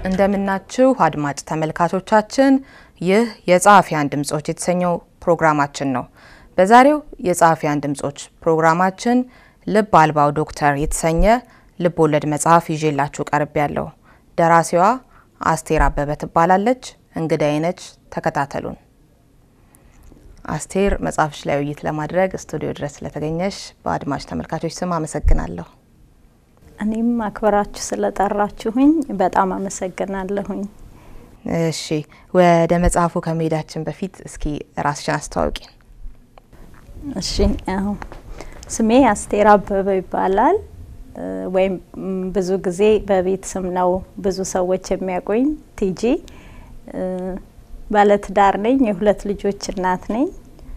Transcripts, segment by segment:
እንደምናችሁ አድማጭ ተመልካቾቻችን፣ ይህ የጸሐፊያን ድምጾች የተሰኘው ፕሮግራማችን ነው። በዛሬው የጸሐፊያን ድምጾች ፕሮግራማችን ልብ አልባው ዶክተር የተሰኘ ልብ ወለድ መጽሐፍ ይዤላችሁ ቀርብ ያለው ደራሲዋ አስቴር አበበ ትባላለች። እንግዳዬ ነች። ተከታተሉን። አስቴር መጽሐፍሽ ላይ ውይይት ለማድረግ ስቱዲዮ ድረስ ስለተገኘሽ በአድማጭ ተመልካቾች ስም አመሰግናለሁ። እኔም አክብራችሁ ስለጠራችሁኝ በጣም አመሰግናለሁኝ። እሺ ወደ መጽሐፉ ከመሄዳችን በፊት እስኪ ራስሽን አስተዋውቂን። እሺ አዎ፣ ስሜ አስቴር አበበ ይባላል። ወይም ብዙ ጊዜ በቤት ስም ነው ብዙ ሰዎች የሚያውቁኝ። ቲጂ ባለትዳር ነኝ። የሁለት ልጆች እናት ነኝ።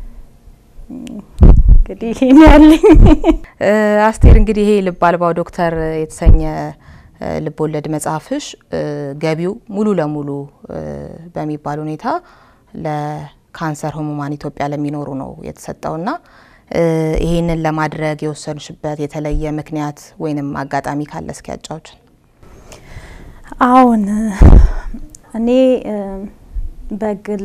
እንግዲህ ይህን ያለኝ አስቴር እንግዲህ ይሄ ልብ አልባው ዶክተር የተሰኘ ልብ ወለድ መጽሐፍሽ ገቢው ሙሉ ለሙሉ በሚባል ሁኔታ ለካንሰር ህሙማን ኢትዮጵያ ለሚኖሩ ነው የተሰጠውና ይሄንን ለማድረግ የወሰንሽበት የተለየ ምክንያት ወይንም አጋጣሚ ካለ እስኪ ያጫውችን። አሁን እኔ በግል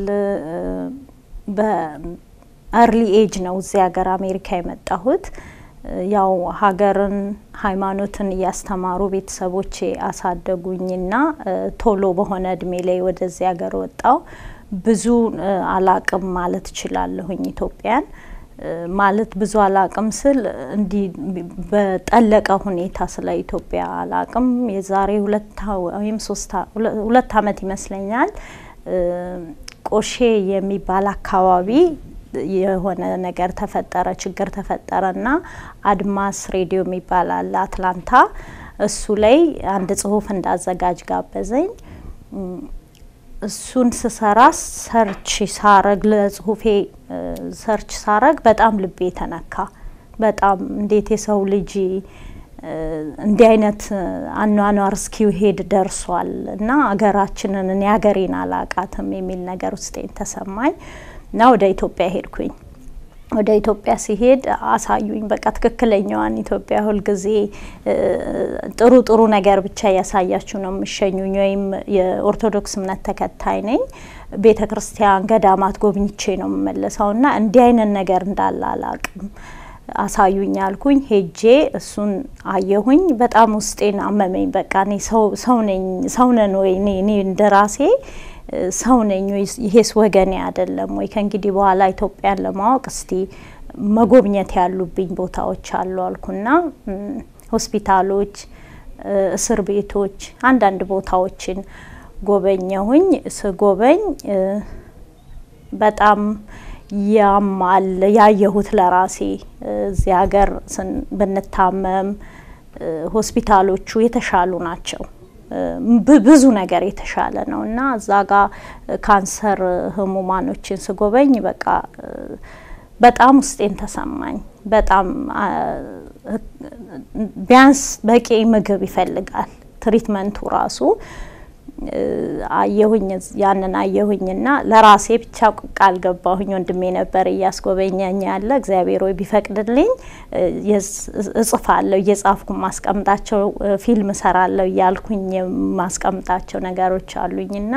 በአርሊ ኤጅ ነው እዚህ ሀገር አሜሪካ የመጣሁት። ያው ሀገርን ሃይማኖትን እያስተማሩ ቤተሰቦቼ አሳደጉኝና ቶሎ በሆነ እድሜ ላይ ወደዚህ ሀገር ወጣው። ብዙ አላቅም ማለት እችላለሁኝ ኢትዮጵያን ማለት ብዙ አላቅም ስል እንዲህ በጠለቀ ሁኔታ ስለ ኢትዮጵያ አላቅም። የዛሬ ሁለት ወይም ሶስት ሁለት አመት ይመስለኛል ቆሼ የሚባል አካባቢ የሆነ ነገር ተፈጠረ፣ ችግር ተፈጠረ እና አድማስ ሬዲዮ የሚባል አለ አትላንታ። እሱ ላይ አንድ ጽሁፍ እንዳዘጋጅ ጋበዘኝ። እሱን ስሰራ ሰርች ሳረግ ለጽሁፌ ሰርች ሳረግ በጣም ልቤ ተነካ። በጣም እንዴት የሰው ልጅ እንዲህ አይነት አኗኗር እስኪሄድ ደርሷል እና አገራችንን እኔ ሀገሬን አላቃትም የሚል ነገር ውስጤን ተሰማኝ እና ወደ ኢትዮጵያ ሄድኩኝ። ወደ ኢትዮጵያ ሲሄድ አሳዩኝ። በቃ ትክክለኛዋን ኢትዮጵያ ሁልጊዜ ጥሩ ጥሩ ነገር ብቻ እያሳያችሁ ነው የሚሸኙኝ። ወይም የኦርቶዶክስ እምነት ተከታይ ነኝ። ቤተ ክርስቲያን፣ ገዳማት ጎብኝቼ ነው የምመለሰው እና እንዲህ አይነት ነገር እንዳለ አላቅም አሳዩኝ አልኩኝ። ሄጄ እሱን አየሁኝ። በጣም ውስጤን አመመኝ። በቃ እኔ ሰው ነኝ ሰው ነን ወይ እኔ እንደ ራሴ ሰው ነኝ ወይ? ይሄስ ወገኔ አይደለም ወይ? ከእንግዲህ በኋላ ኢትዮጵያን ለማወቅ እስቲ መጎብኘት ያሉብኝ ቦታዎች አሉ አልኩና ሆስፒታሎች፣ እስር ቤቶች፣ አንዳንድ ቦታዎችን ጎበኘሁኝ። ስጎበኝ በጣም ያማል ያየሁት ለራሴ እዚህ ሀገር ብንታመም ሆስፒታሎቹ የተሻሉ ናቸው። ብዙ ነገር የተሻለ ነው እና እዛ ጋር ካንሰር ህሙማኖችን ስጎበኝ በቃ በጣም ውስጤን ተሰማኝ። በጣም ቢያንስ በቂ ምግብ ይፈልጋል ትሪትመንቱ ራሱ አየሁኝ ያንን አየሁኝና ለራሴ ብቻ ቃል ገባሁኝ። ወንድሜ ነበር እያስጎበኘኝ ያለ እግዚአብሔር ወይ ቢፈቅድልኝ እጽፋለሁ፣ እየጻፍኩ ማስቀምጣቸው ፊልም እሰራለሁ እያልኩኝ የማስቀምጣቸው ነገሮች አሉኝና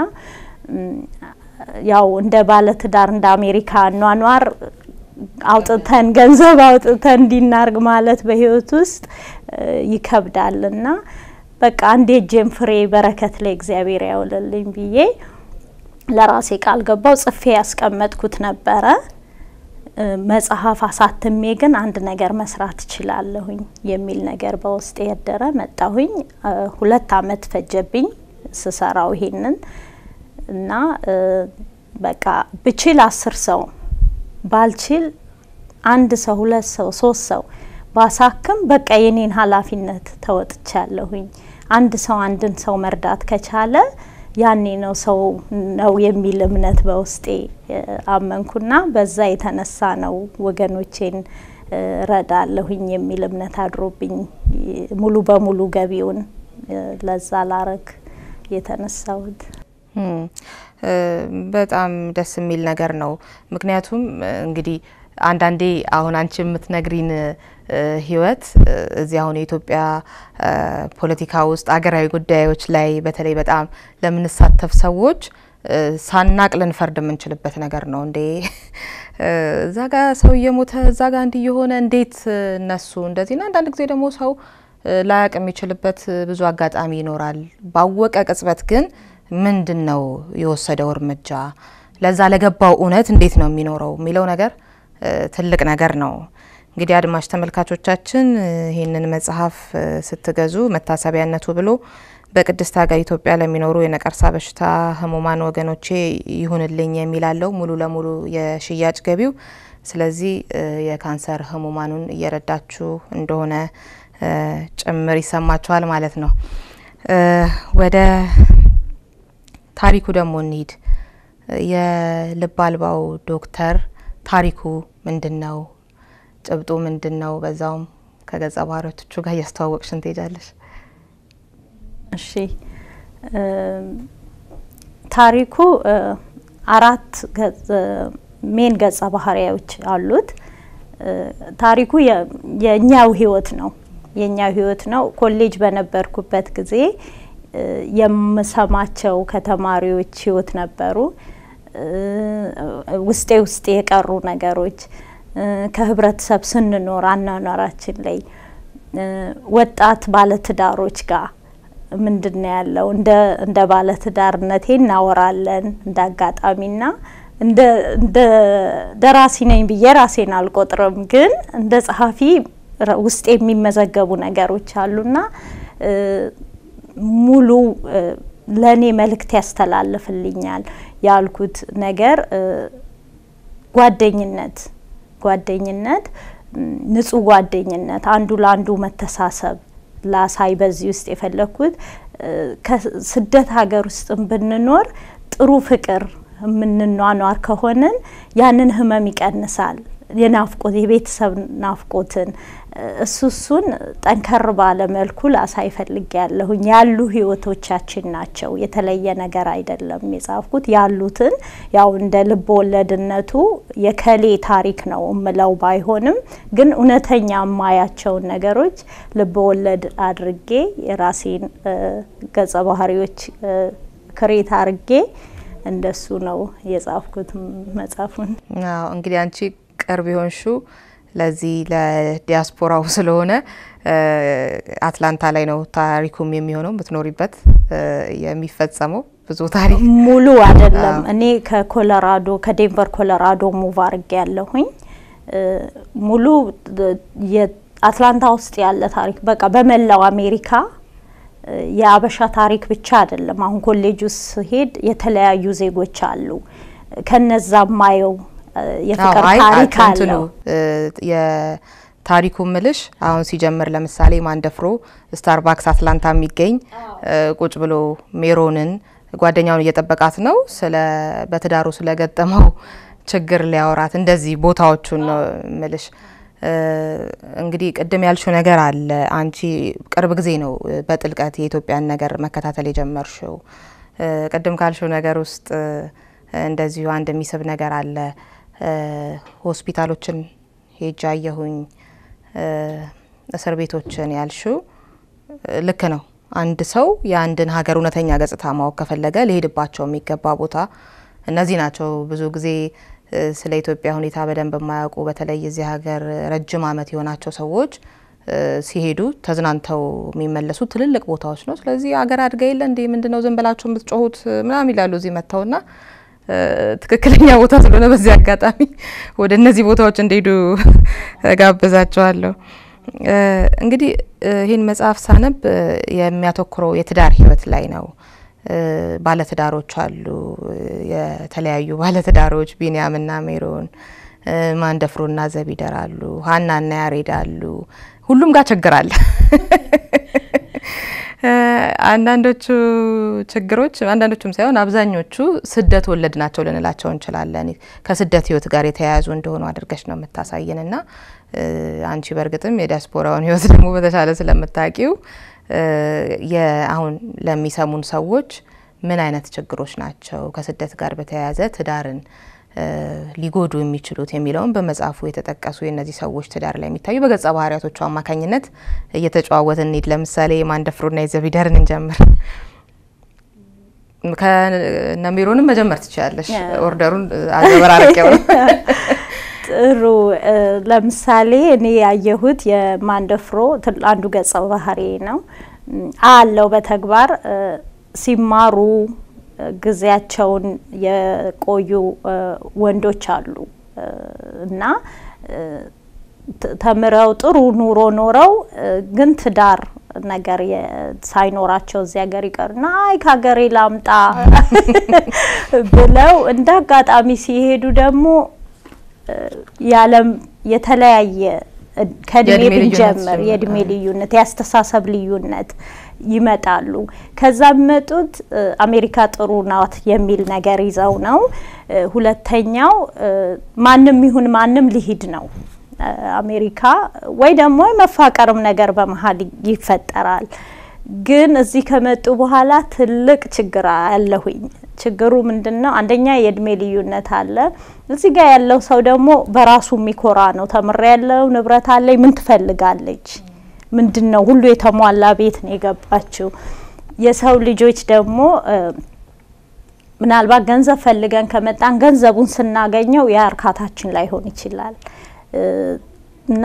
ያው እንደ ባለትዳር እንደ አሜሪካ ኗኗር አውጥተን ገንዘብ አውጥተን እንዲናርግ ማለት በህይወት ውስጥ ይከብዳልና በቃ አንድ የእጄን ፍሬ በረከት ላይ እግዚአብሔር ያውልልኝ ብዬ ለራሴ ቃል ገባው። ጽፌ ያስቀመጥኩት ነበረ። መጽሐፍ አሳትሜ ግን አንድ ነገር መስራት እችላለሁኝ የሚል ነገር በውስጤ ያደረ መጣሁኝ። ሁለት አመት ፈጀብኝ ስሰራው ይሄንን እና በቃ ብችል አስር ሰው ባልችል አንድ ሰው ሁለት ሰው ሶስት ሰው ባሳክም በቃ የኔን ኃላፊነት ተወጥቻለሁኝ። አንድ ሰው አንድን ሰው መርዳት ከቻለ ያኔ ነው ሰው ነው የሚል እምነት በውስጤ አመንኩና በዛ የተነሳ ነው ወገኖቼን ረዳለሁኝ የሚል እምነት አድሮብኝ ሙሉ በሙሉ ገቢውን ለዛ ላረግ የተነሳሁት። በጣም ደስ የሚል ነገር ነው። ምክንያቱም እንግዲህ አንዳንዴ አሁን አንቺ የምትነግሪን ህይወት እዚህ አሁን የኢትዮጵያ ፖለቲካ ውስጥ አገራዊ ጉዳዮች ላይ በተለይ በጣም ለምንሳተፍ ሰዎች ሳናቅ ልንፈርድ የምንችልበት ነገር ነው። እንዴ እዛ ጋ ሰው እየሞተ እዛ ጋ እንዲህ የሆነ እንዴት እነሱ እንደዚህና አንዳንድ ጊዜ ደግሞ ሰው ላያቅ የሚችልበት ብዙ አጋጣሚ ይኖራል። ባወቀ ቅጽበት ግን ምንድን ነው የወሰደው እርምጃ ለዛ ለገባው እውነት እንዴት ነው የሚኖረው የሚለው ነገር ትልቅ ነገር ነው። እንግዲህ አድማጭ ተመልካቾቻችን ይህንን መጽሐፍ ስትገዙ መታሰቢያነቱ ብሎ በቅድስት ሀገር ኢትዮጵያ ለሚኖሩ የነቀርሳ በሽታ ህሙማን ወገኖቼ ይሁንልኝ የሚላለው ሙሉ ለሙሉ የሽያጭ ገቢው። ስለዚህ የካንሰር ህሙማኑን እየረዳችሁ እንደሆነ ጭምር ይሰማችኋል ማለት ነው። ወደ ታሪኩ ደግሞ እንሂድ። የልብ አልባው ዶክተር ታሪኩ ምንድን ነው? ጭብጡ ምንድን ነው? በዛውም ከገጸ ባህሪያቶቹ ጋር እያስተዋወቅሽን ትሄጃለሽ። እሺ ታሪኩ አራት ሜን ገጸ ባህሪያዎች አሉት። ታሪኩ የእኛው ህይወት ነው የእኛው ህይወት ነው። ኮሌጅ በነበርኩበት ጊዜ የምሰማቸው ከተማሪዎች ህይወት ነበሩ። ውስጤ ውስጤ የቀሩ ነገሮች ከህብረተሰብ ስንኖር አኗኗራችን ላይ ወጣት ባለትዳሮች ጋር ምንድን ነው ያለው? እንደ ባለትዳርነቴ እናወራለን እንደ አጋጣሚና እንደ ደራሲ ነኝ ብዬ ራሴን አልቆጥርም፣ ግን እንደ ጸሐፊ ውስጥ የሚመዘገቡ ነገሮች አሉና ሙሉ ለእኔ መልእክት ያስተላልፍልኛል ያልኩት ነገር ጓደኝነት ጓደኝነት ንጹህ ጓደኝነት አንዱ ለአንዱ መተሳሰብ ላሳይ በዚህ ውስጥ የፈለግኩት ከስደት ሀገር ውስጥም ብንኖር ጥሩ ፍቅር የምንኗኗር ከሆንን ያንን ህመም ይቀንሳል። የናፍቆት የቤተሰብ ናፍቆትን እሱ እሱን ጠንከር ባለ መልኩ ላሳይ ፈልጌ ያለሁኝ ያሉ ህይወቶቻችን ናቸው። የተለየ ነገር አይደለም የጻፍኩት። ያሉትን ያው እንደ ልብ ወለድነቱ የከሌ ታሪክ ነው እምለው ባይሆንም ግን እውነተኛ የማያቸውን ነገሮች ልብ ወለድ አድርጌ የራሴን ገጸ ባህሪዎች ክሬት አድርጌ እንደሱ ነው የጻፍኩት መጽሐፉን። እንግዲህ አንቺ ቅርብ የሆንሹ ለዚህ ለዲያስፖራው ስለሆነ አትላንታ ላይ ነው ታሪኩም የሚሆነው የምትኖሪበት የሚፈጸመው ብዙ ታሪክ ሙሉ አይደለም። እኔ ከኮሎራዶ ከዴንቨር ኮሎራዶ ሙቭ አድርጌ ያለሁኝ ሙሉ የአትላንታ ውስጥ ያለ ታሪክ በቃ በመላው አሜሪካ የአበሻ ታሪክ ብቻ አይደለም። አሁን ኮሌጅ ውስጥ ስሄድ የተለያዩ ዜጎች አሉ። ከነዛ ማየው የፍቅር ታሪክ አለው። የታሪኩ ምልሽ አሁን ሲጀምር ለምሳሌ ማንደፍሮ ስታርባክስ አትላንታ የሚገኝ ቁጭ ብሎ ሜሮንን ጓደኛውን እየጠበቃት ነው ስለ በትዳሩ ስለገጠመው ችግር ሊያወራት እንደዚህ ቦታዎቹን ነው ምልሽ። እንግዲህ ቅድም ያልሽው ነገር አለ። አንቺ ቅርብ ጊዜ ነው በጥልቀት የኢትዮጵያን ነገር መከታተል የጀመርሽው። ቅድም ካልሽው ነገር ውስጥ እንደዚሁ አንድ የሚስብ ነገር አለ። ሆስፒታሎችን ሄጃ አየሁኝ፣ እስር ቤቶችን ያልሽው ልክ ነው። አንድ ሰው የአንድን ሀገር እውነተኛ ገጽታ ማወቅ ከፈለገ ሊሄድባቸው የሚገባ ቦታ እነዚህ ናቸው። ብዙ ጊዜ ስለ ኢትዮጵያ ሁኔታ በደንብ የማያውቁ በተለይ እዚህ ሀገር ረጅም ዓመት የሆናቸው ሰዎች ሲሄዱ ተዝናንተው የሚመለሱ ትልልቅ ቦታዎች ነው። ስለዚህ አገር አድጋ የለ እንዴ ምንድነው ዝም ብላችሁ የምትጮሁት ምናምን ይላሉ እዚህ መጥተውና ትክክለኛ ቦታ ስለሆነ በዚህ አጋጣሚ ወደ እነዚህ ቦታዎች እንዲሄዱ ጋብዛቸዋለሁ። እንግዲህ ይህን መጽሐፍ ሳነብ የሚያተኩረው የትዳር ህይወት ላይ ነው። ባለትዳሮች አሉ፣ የተለያዩ ባለትዳሮች ቢንያምና ሜሮን፣ ማንደፍሮና ዘቢደር አሉ፣ ሀናና ያሬድ አሉ። ሁሉም ጋር ችግር አለ። አንዳንዶቹ ችግሮች አንዳንዶቹም ሳይሆን አብዛኞቹ ስደት ወለድ ናቸው ልንላቸው እንችላለን። ከስደት ህይወት ጋር የተያያዙ እንደሆኑ አድርገሽ ነው የምታሳየን እና አንቺ በእርግጥም የዲያስፖራውን ህይወት ደግሞ በተሻለ ስለምታውቂው አሁን ለሚሰሙን ሰዎች ምን አይነት ችግሮች ናቸው ከስደት ጋር በተያያዘ ትዳርን ሊጎዱ የሚችሉት የሚለውን በመጽሐፉ የተጠቀሱ የእነዚህ ሰዎች ትዳር ላይ የሚታዩ በገጸ ባህሪያቶቹ አማካኝነት እየተጨዋወትን እንሂድ። ለምሳሌ የማንደፍሮና የዘቢደርን እንጀምር። ከነሚሮንም መጀመር ትችላለሽ። ኦርደሩን አዘበራርቄው ነው። ጥሩ። ለምሳሌ እኔ ያየሁት የማንደፍሮ አንዱ ገጸ ባህሪ ነው አለው በተግባር ሲማሩ ጊዜያቸውን የቆዩ ወንዶች አሉ እና ተምረው ጥሩ ኑሮ ኖረው ግን ትዳር ነገር ሳይኖራቸው እዚህ ሀገር ይቀሩና አይ ከሀገሬ ላምጣ ብለው እንደ አጋጣሚ ሲሄዱ ደግሞ የዓለም የተለያየ ከእድሜ ብንጀምር የእድሜ ልዩነት የአስተሳሰብ ልዩነት ይመጣሉ። ከዛ የሚመጡት አሜሪካ ጥሩ ናት የሚል ነገር ይዘው ነው። ሁለተኛው ማንም ይሁን ማንም ሊሂድ ነው አሜሪካ ወይ ደግሞ የመፋቀርም ነገር በመሀል ይፈጠራል። ግን እዚህ ከመጡ በኋላ ትልቅ ችግር አለሁኝ። ችግሩ ምንድን ነው? አንደኛ የእድሜ ልዩነት አለ። እዚህ ጋር ያለው ሰው ደግሞ በራሱ የሚኮራ ነው። ተምሬ ያለው ንብረት አለኝ፣ ምን ትፈልጋለች? ምንድን ነው ሁሉ የተሟላ ቤት ነው የገባችው። የሰው ልጆች ደግሞ ምናልባት ገንዘብ ፈልገን ከመጣን ገንዘቡን ስናገኘው ያ እርካታችን ላይሆን ይችላል እና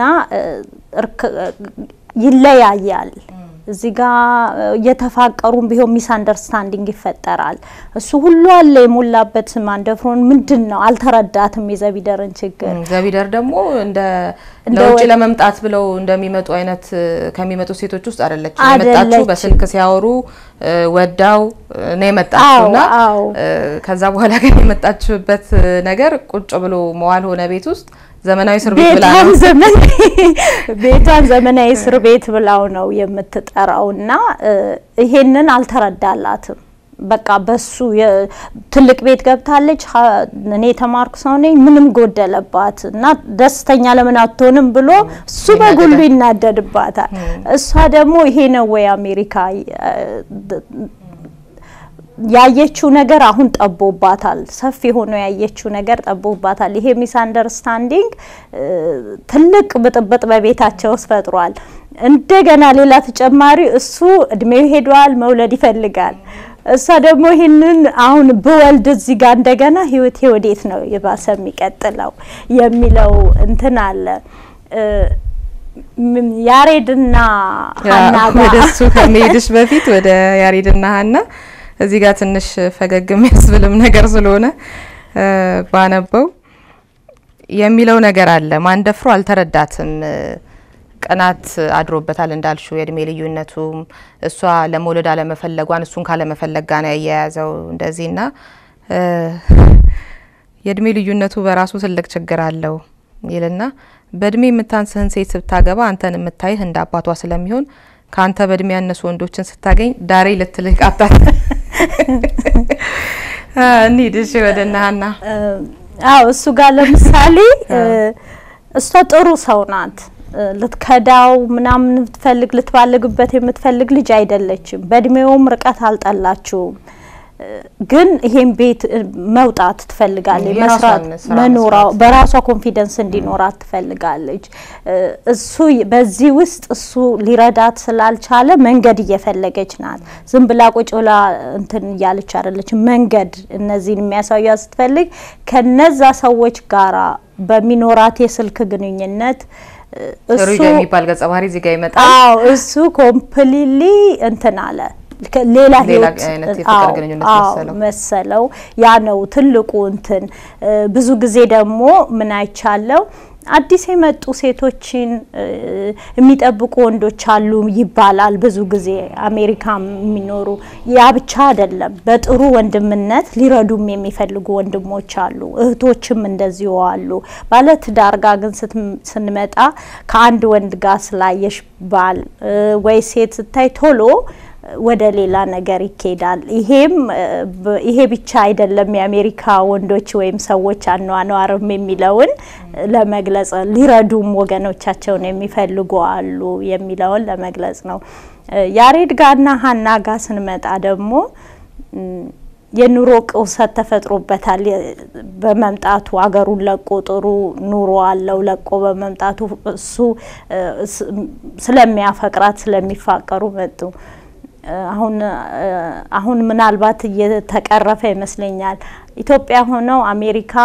ይለያያል። እዚህ ጋ እየተፋቀሩም ቢሆን ሚስ አንደርስታንዲንግ ይፈጠራል። እሱ ሁሉ አለ የሞላበት ማንደፍሮን ምንድን ነው አልተረዳትም የዘቢደርን ችግር። ዘቢደር ደግሞ እንደ ለውጭ ለመምጣት ብለው እንደሚመጡ አይነት ከሚመጡ ሴቶች ውስጥ አይደለች። የመጣችው በስልክ ሲያወሩ ወዳው ነው የመጣችው እና ከዛ በኋላ ግን የመጣችበት ነገር ቁጭ ብሎ መዋል ሆነ ቤት ውስጥ ዘመናዊ እስር ቤት ብላ ነው ቤቷን ዘመናዊ እስር ቤት ብላው ነው የምትጠራው እና ይሄንን አልተረዳላትም። በቃ በሱ ትልቅ ቤት ገብታለች። እኔ የተማርኩ ሰው ነኝ፣ ምንም ጎደለባት እና ደስተኛ ለምን አትሆንም ብሎ እሱ በጉሉ ይናደድባታል። እሷ ደግሞ ይሄ ነው ወይ አሜሪካ ያየችው ነገር አሁን ጠቦባታል። ሰፊ ሆኖ ያየችው ነገር ጠቦባታል። ይሄ ሚስ አንደርስታንዲንግ ትልቅ ብጥብጥ በቤታቸው ውስጥ ፈጥሯል። እንደገና ሌላ ተጨማሪ እሱ እድሜው ሄዷል፣ መውለድ ይፈልጋል። እሷ ደግሞ ይህንን አሁን ብወልድ እዚህ ጋር እንደገና ህይወቴ ወዴት ነው የባሰ የሚቀጥለው የሚለው እንትን አለ። ያሬድና ሀና ወደ እሱ ከመሄድሽ በፊት ወደ ያሬድና ሀና እዚህ ጋር ትንሽ ፈገግ የሚያስብልም ነገር ስለሆነ ባነበው የሚለው ነገር አለ። ማንደፍሮ አልተረዳትም። ቅናት አድሮበታል እንዳልሽው የእድሜ ልዩነቱም እሷ ለመውለድ አለመፈለጓን እሱን ካለመፈለግ ጋር ነው ያያያዘው እንደዚህና የእድሜ ልዩነቱ በራሱ ትልቅ ችግር አለው ይልና በእድሜ የምታንስህን ሴት ስታገባ አንተን የምታይህ እንደ አባቷ ስለሚሆን ከአንተ በእድሜ ያነሱ ወንዶችን ስታገኝ ዳሬ ልትልህ ቃታት። እንሂድ እሺ ወደ እነ ሀና። አዎ እሱ ጋር ለምሳሌ እሷ ጥሩ ሰው ናት። ልትከዳው ምናምን የምትፈልግ ልትባልግበት የምትፈልግ ልጅ አይደለችም። በእድሜውም ርቀት አልጠላችውም። ግን ይሄን ቤት መውጣት ትፈልጋለች። መስራት መኖራ በራሷ ኮንፊደንስ እንዲኖራት ትፈልጋለች። እሱ በዚህ ውስጥ እሱ ሊረዳት ስላልቻለ መንገድ እየፈለገች ናት። ዝም ብላ ቁጭ ብላ እንትን እያለች አይደለች። መንገድ እነዚህን የሚያሳያ ስትፈልግ ከነዛ ሰዎች ጋራ በሚኖራት የስልክ ግንኙነት እሱ የሚባል ገጸ ባህሪ እዚህ ጋር ይመጣል። አዎ እሱ ኮምፕሊትሊ እንትን አለ ሌላ ህይወት መሰለው። ያ ነው ትልቁ እንትን። ብዙ ጊዜ ደግሞ ምን አይቻለው አዲስ የመጡ ሴቶችን የሚጠብቁ ወንዶች አሉ ይባላል። ብዙ ጊዜ አሜሪካ የሚኖሩ ያ ብቻ አይደለም፣ በጥሩ ወንድምነት ሊረዱም የሚፈልጉ ወንድሞች አሉ፣ እህቶችም እንደዚሁ አሉ። ባለትዳር ጋር ግን ስንመጣ ከአንድ ወንድ ጋር ስላየሽ ባል ወይ ሴት ስታይ ቶሎ ወደ ሌላ ነገር ይኬዳል። ይሄም ይሄ ብቻ አይደለም የአሜሪካ ወንዶች ወይም ሰዎች አኗኗርም የሚለውን ለመግለጽ ሊረዱም ወገኖቻቸውን የሚፈልጉ አሉ የሚለውን ለመግለጽ ነው። ያሬድ ጋርና ሀና ጋር ስንመጣ ደግሞ የኑሮ ቅውሰት ተፈጥሮበታል በመምጣቱ አገሩን ለቆ ጥሩ ኑሮ አለው ለቆ በመምጣቱ እሱ ስለሚያፈቅራት ስለሚፋቀሩ መጡ። አሁን አሁን ምናልባት እየተቀረፈ ይመስለኛል። ኢትዮጵያ ሆነው አሜሪካ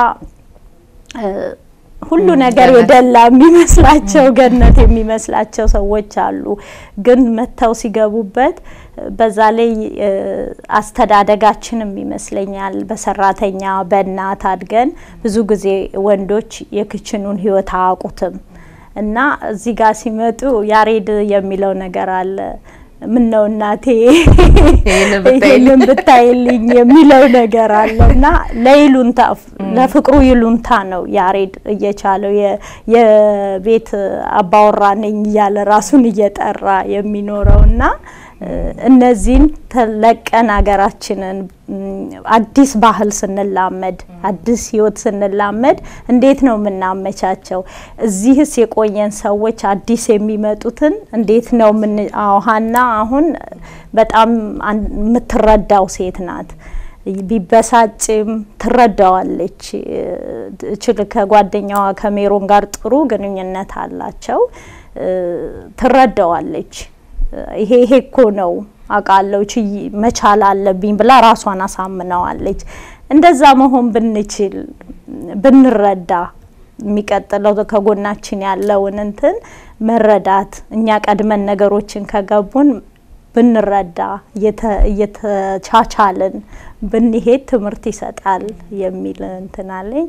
ሁሉ ነገር የደላ የሚመስላቸው ገነት የሚመስላቸው ሰዎች አሉ። ግን መጥተው ሲገቡበት በዛ ላይ አስተዳደጋችንም ይመስለኛል በሰራተኛ በእናት አድገን ብዙ ጊዜ ወንዶች የክችኑን ሕይወት አያውቁትም እና እዚህ ጋር ሲመጡ ያሬድ የሚለው ነገር አለ ምን ነው እናቴ ይሄንን ብታይልኝ የሚለው ነገር አለ እና ለይሉንታ ለፍቅሩ ይሉንታ ነው ያሬድ እየቻለው የቤት አባወራ ነኝ እያለ ራሱን እየጠራ የሚኖረው እና እነዚህን ተለቀን ሀገራችንን አዲስ ባህል ስንላመድ አዲስ ህይወት ስንላመድ እንዴት ነው የምናመቻቸው? እዚህስ የቆየን ሰዎች አዲስ የሚመጡትን እንዴት ነው ምን ሀና አሁን በጣም የምትረዳው ሴት ናት። ቢበሳጭም ትረዳዋለች። ችል ከጓደኛዋ ከሜሮን ጋር ጥሩ ግንኙነት አላቸው። ትረዳዋለች። ይሄ ይሄ እኮ ነው አውቃለሁ ችይ መቻል አለብኝ ብላ ራሷን አሳምነዋለች። እንደዛ መሆን ብንችል ብንረዳ የሚቀጥለው ከጎናችን ያለውን እንትን መረዳት እኛ ቀድመን ነገሮችን ከገቡን ብንረዳ እየተቻቻልን ብንሄድ ትምህርት ይሰጣል የሚል እንትን አለኝ።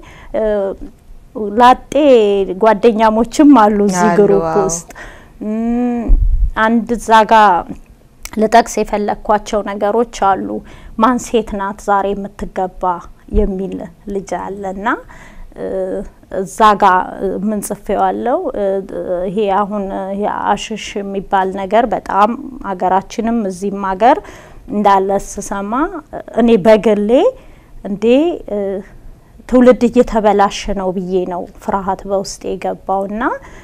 ላጤ ጓደኛሞችም አሉ እዚህ ግሩፕ ውስጥ አንድ እዛ ጋ ልጠቅስ የፈለግኳቸው ነገሮች አሉ። ማን ሴት ናት ዛሬ የምትገባ የሚል ልጅ አለ እና እዛ ጋ ምን ጽፌዋለው ይሄ አሁን አሽሽ የሚባል ነገር በጣም ሀገራችንም እዚህም ሀገር እንዳለ ስሰማ እኔ በግሌ እንዴ ትውልድ እየተበላሸ ነው ብዬ ነው ፍርሃት በውስጥ የገባውና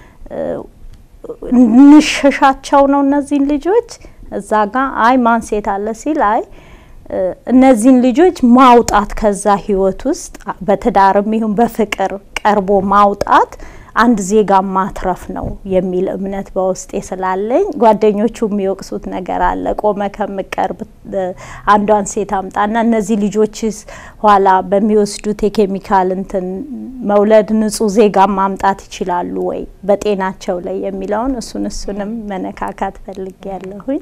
እንሸሻቸው ነው እነዚህን ልጆች እዛ ጋ አይ ማን ሴት አለ ሲል አይ እነዚህን ልጆች ማውጣት ከዛ ህይወት ውስጥ በትዳርም ይሁን በፍቅር ቀርቦ ማውጣት አንድ ዜጋ ማትረፍ ነው የሚል እምነት በውስጤ ስላለኝ ጓደኞቹ የሚወቅሱት ነገር አለ። ቆመ ከምቀርብ አንዷን ሴት አምጣና እነዚህ ልጆችስ ኋላ በሚወስዱት የኬሚካል እንትን መውለድ ንጹህ ዜጋ ማምጣት ይችላሉ ወይ በጤናቸው ላይ የሚለውን እሱን እሱንም መነካካት ፈልጌ ያለሁኝ።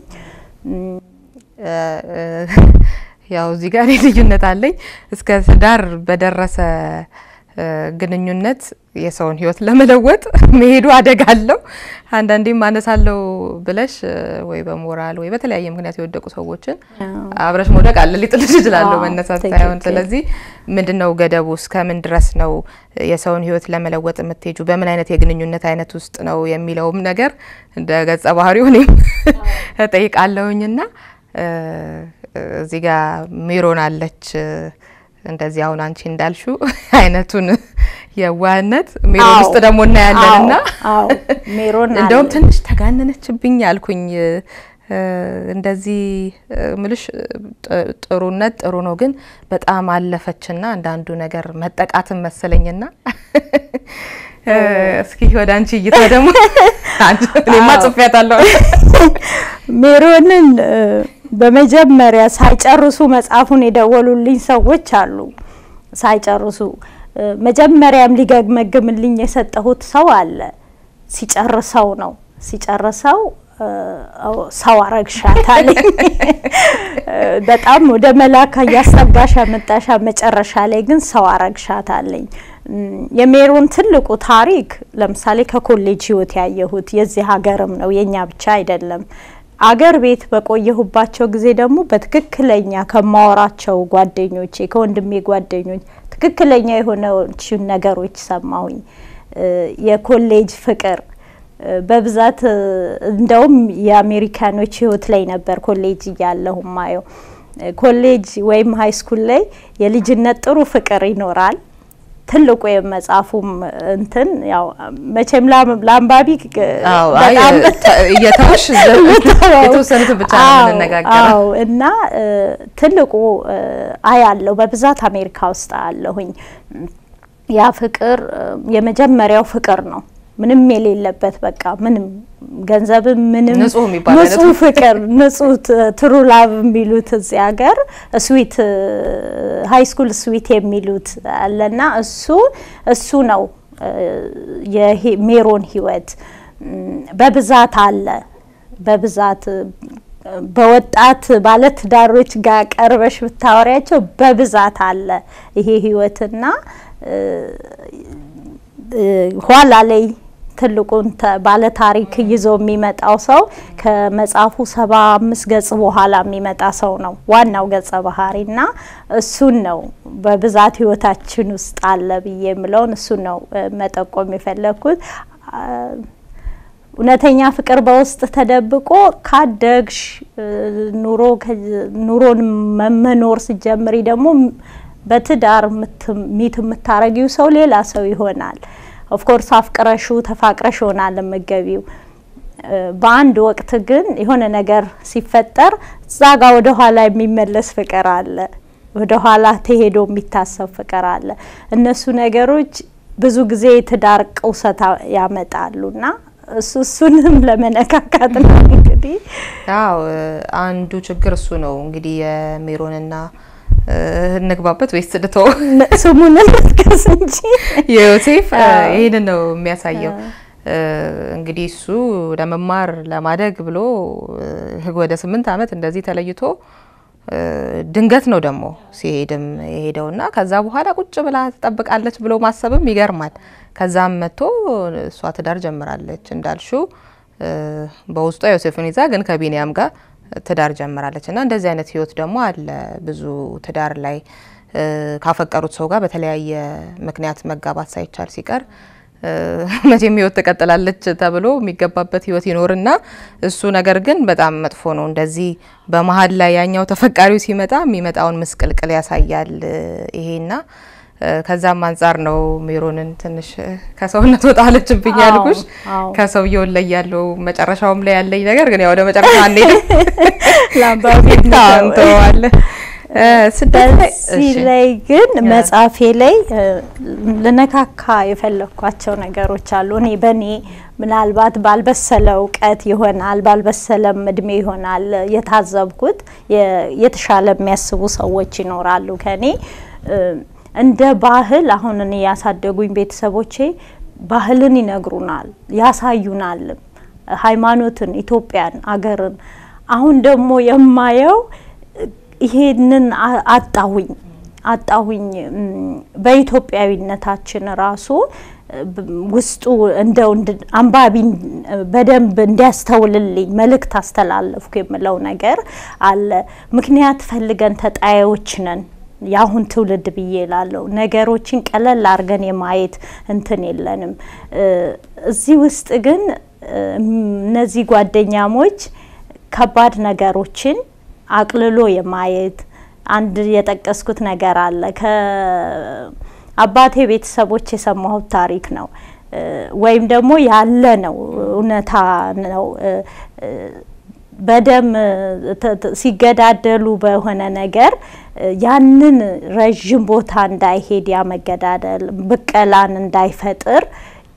ያው እዚህ ጋር ልዩነት አለኝ እስከ ትዳር በደረሰ ግንኙነት የሰውን ህይወት ለመለወጥ መሄዱ አደጋ አለው። አንዳንዴም አነሳለው ብለሽ ወይ በሞራል ወይ በተለያየ ምክንያት የወደቁ ሰዎችን አብረሽ መውደቅ አለ ሊጥልሽ ይችላለሁ መነሳት ሳይሆን። ስለዚህ ምንድነው ገደቡ? እስከ ምን ድረስ ነው የሰውን ህይወት ለመለወጥ የምትሄጁ? በምን አይነት የግንኙነት አይነት ውስጥ ነው የሚለውም ነገር እንደ ገጸ ባህሪው እኔም እጠይቃለሁኝና እዚህ ጋር ሜሮን አለች እንደዚህ አሁን አንቺ እንዳልሹ አይነቱን የዋህነት ሜሮን ውስጥ ደግሞ እናያለን እና ሜሮን እንደውም ትንሽ ተጋነነችብኝ አልኩኝ። እንደዚህ ምልሽ ጥሩነት ጥሩ ነው፣ ግን በጣም አለፈችና አንዳንዱ ነገር መጠቃትን መሰለኝና እስኪ ወደ አንቺ እይታ ደግሞ እኔማ ጽፌያታለሁ ሜሮንን በመጀመሪያ ሳይጨርሱ መጽሐፉን የደወሉልኝ ሰዎች አሉ። ሳይጨርሱ መጀመሪያም ሊገመግምልኝ የሰጠሁት ሰው አለ። ሲጨርሰው ነው ሲጨርሰው ሰው አረግሻት አለኝ። በጣም ወደ መላካ እያሰጋሽ መጣሻ፣ መጨረሻ ላይ ግን ሰው አረግሻት አለኝ። የሜሮን ትልቁ ታሪክ ለምሳሌ ከኮሌጅ ህይወት ያየሁት የዚህ ሀገርም ነው የኛ ብቻ አይደለም። አገር ቤት በቆየሁባቸው ጊዜ ደግሞ በትክክለኛ ከማወራቸው ጓደኞቼ ከወንድሜ ጓደኞች ትክክለኛ የሆነችን ነገሮች ሰማሁኝ። የኮሌጅ ፍቅር በብዛት እንደውም የአሜሪካኖች ህይወት ላይ ነበር ኮሌጅ እያለሁ ማየው። ኮሌጅ ወይም ሀይ ስኩል ላይ የልጅነት ጥሩ ፍቅር ይኖራል። ትልቁ የመጽሐፉም እንትን ያው መቼም ለአንባቢ እየተውሽ የተወሰኑትን ብቻ ነው የምንነጋገረው እና ትልቁ አያለው በብዛት አሜሪካ ውስጥ አለሁኝ። ያ ፍቅር የመጀመሪያው ፍቅር ነው። ምንም የሌለበት በቃ ምንም ገንዘብም ምንም ንጹህ ፍቅር ንጹህ ትሩ ላቭ የሚሉት እዚህ ሀገር ስዊት ሀይ ስኩል ስዊት የሚሉት አለና እሱ እሱ ነው የሜሮን ህይወት በብዛት አለ በብዛት በወጣት ባለትዳሮች ጋር ቀርበሽ ብታወሪያቸው በብዛት አለ ይሄ ህይወትና ኋላ ላይ ትልቁን ባለ ታሪክ ይዞ የሚመጣው ሰው ከመጽሐፉ ሰባ አምስት ገጽ በኋላ የሚመጣ ሰው ነው ዋናው ገጸ ባህሪና እሱን ነው በብዛት ህይወታችን ውስጥ አለ ብዬ የምለውን እሱን ነው መጠቆም የፈለግኩት። እውነተኛ ፍቅር በውስጥ ተደብቆ ካደግሽ ኑሮ ኑሮን መመኖር ስጀምሪ ደግሞ በትዳር ሚት የምታረጊው ሰው ሌላ ሰው ይሆናል። ኦፍኮርስ አፍቅረሹ ተፋቅረሽ ይሆናል የምገቢው። በአንድ ወቅት ግን የሆነ ነገር ሲፈጠር እዛ ጋ ወደ ኋላ የሚመለስ ፍቅር አለ፣ ወደ ኋላ ተሄዶ የሚታሰብ ፍቅር አለ። እነሱ ነገሮች ብዙ ጊዜ የትዳር ቅውሰት ያመጣሉና እሱ እሱንም ለመነካካት ነው እንግዲህ። አዎ አንዱ ችግር እሱ ነው እንግዲህ የሜሮንና እንግባበት ወይስ ልቶ ስሙን እንጥቀስ እንጂ የዮሴፍ ይህንን ነው የሚያሳየው። እንግዲህ እሱ ለመማር ለማደግ ብሎ ወደ ስምንት ዓመት እንደዚህ ተለይቶ ድንገት ነው ደግሞ ሲሄድም የሄደውና ከዛ በኋላ ቁጭ ብላ ትጠብቃለች ብሎ ማሰብም ይገርማል። ከዛም መጥቶ እሷ ትዳር ጀምራለች እንዳልሹ በውስጧ ዮሴፍን ይዛ ግን ከቢንያም ጋር ትዳር ጀምራለች እና እንደዚህ አይነት ህይወት ደግሞ አለ። ብዙ ትዳር ላይ ካፈቀሩት ሰው ጋር በተለያየ ምክንያት መጋባት ሳይቻል ሲቀር መቼም ህይወት ትቀጥላለች ተብሎ የሚገባበት ህይወት ይኖርና እሱ ነገር ግን በጣም መጥፎ ነው። እንደዚህ በመሀል ላይ ያኛው ተፈቃሪው ሲመጣ የሚመጣውን ምስቅልቅል ያሳያል ይሄና ከዛም አንጻር ነው ሜሮንን ትንሽ ከሰውነት ወጣ አለችብኝ ያልኩሽ። ከሰውየውን ላይ ያለው መጨረሻውም ላይ ያለኝ ነገር ግን ያው ወደ መጨረሻ አንሄድም፣ ለአንባቢ እንተዋለን። በዚህ ላይ ግን መጽሐፌ ላይ ልነካካ የፈለግኳቸው ነገሮች አሉ። እኔ በእኔ ምናልባት ባልበሰለ እውቀት ይሆናል ባልበሰለም እድሜ ይሆናል የታዘብኩት የተሻለ የሚያስቡ ሰዎች ይኖራሉ ከኔ እንደ ባህል አሁን እኔ ያሳደጉኝ ቤተሰቦቼ ባህልን ይነግሩናል፣ ያሳዩናል፣ ሃይማኖትን፣ ኢትዮጵያን፣ አገርን። አሁን ደግሞ የማየው ይሄንን አጣሁኝ አጣሁኝ በኢትዮጵያዊነታችን ራሱ ውስጡ እንደው አንባቢ በደንብ እንዲያስተውልልኝ መልእክት አስተላለፍኩ የምለው ነገር አለ። ምክንያት ፈልገን ተጣያዮች ነን የአሁን ትውልድ ብዬ ላለው ነገሮችን ቀለል አድርገን የማየት እንትን የለንም። እዚህ ውስጥ ግን እነዚህ ጓደኛሞች ከባድ ነገሮችን አቅልሎ የማየት አንድ የጠቀስኩት ነገር አለ። ከአባቴ ቤተሰቦች የሰማሁት ታሪክ ነው ወይም ደግሞ ያለ ነው፣ እውነታ ነው። በደም ሲገዳደሉ በሆነ ነገር ያንን ረዥም ቦታ እንዳይሄድ ያ መገዳደል ብቀላን እንዳይፈጥር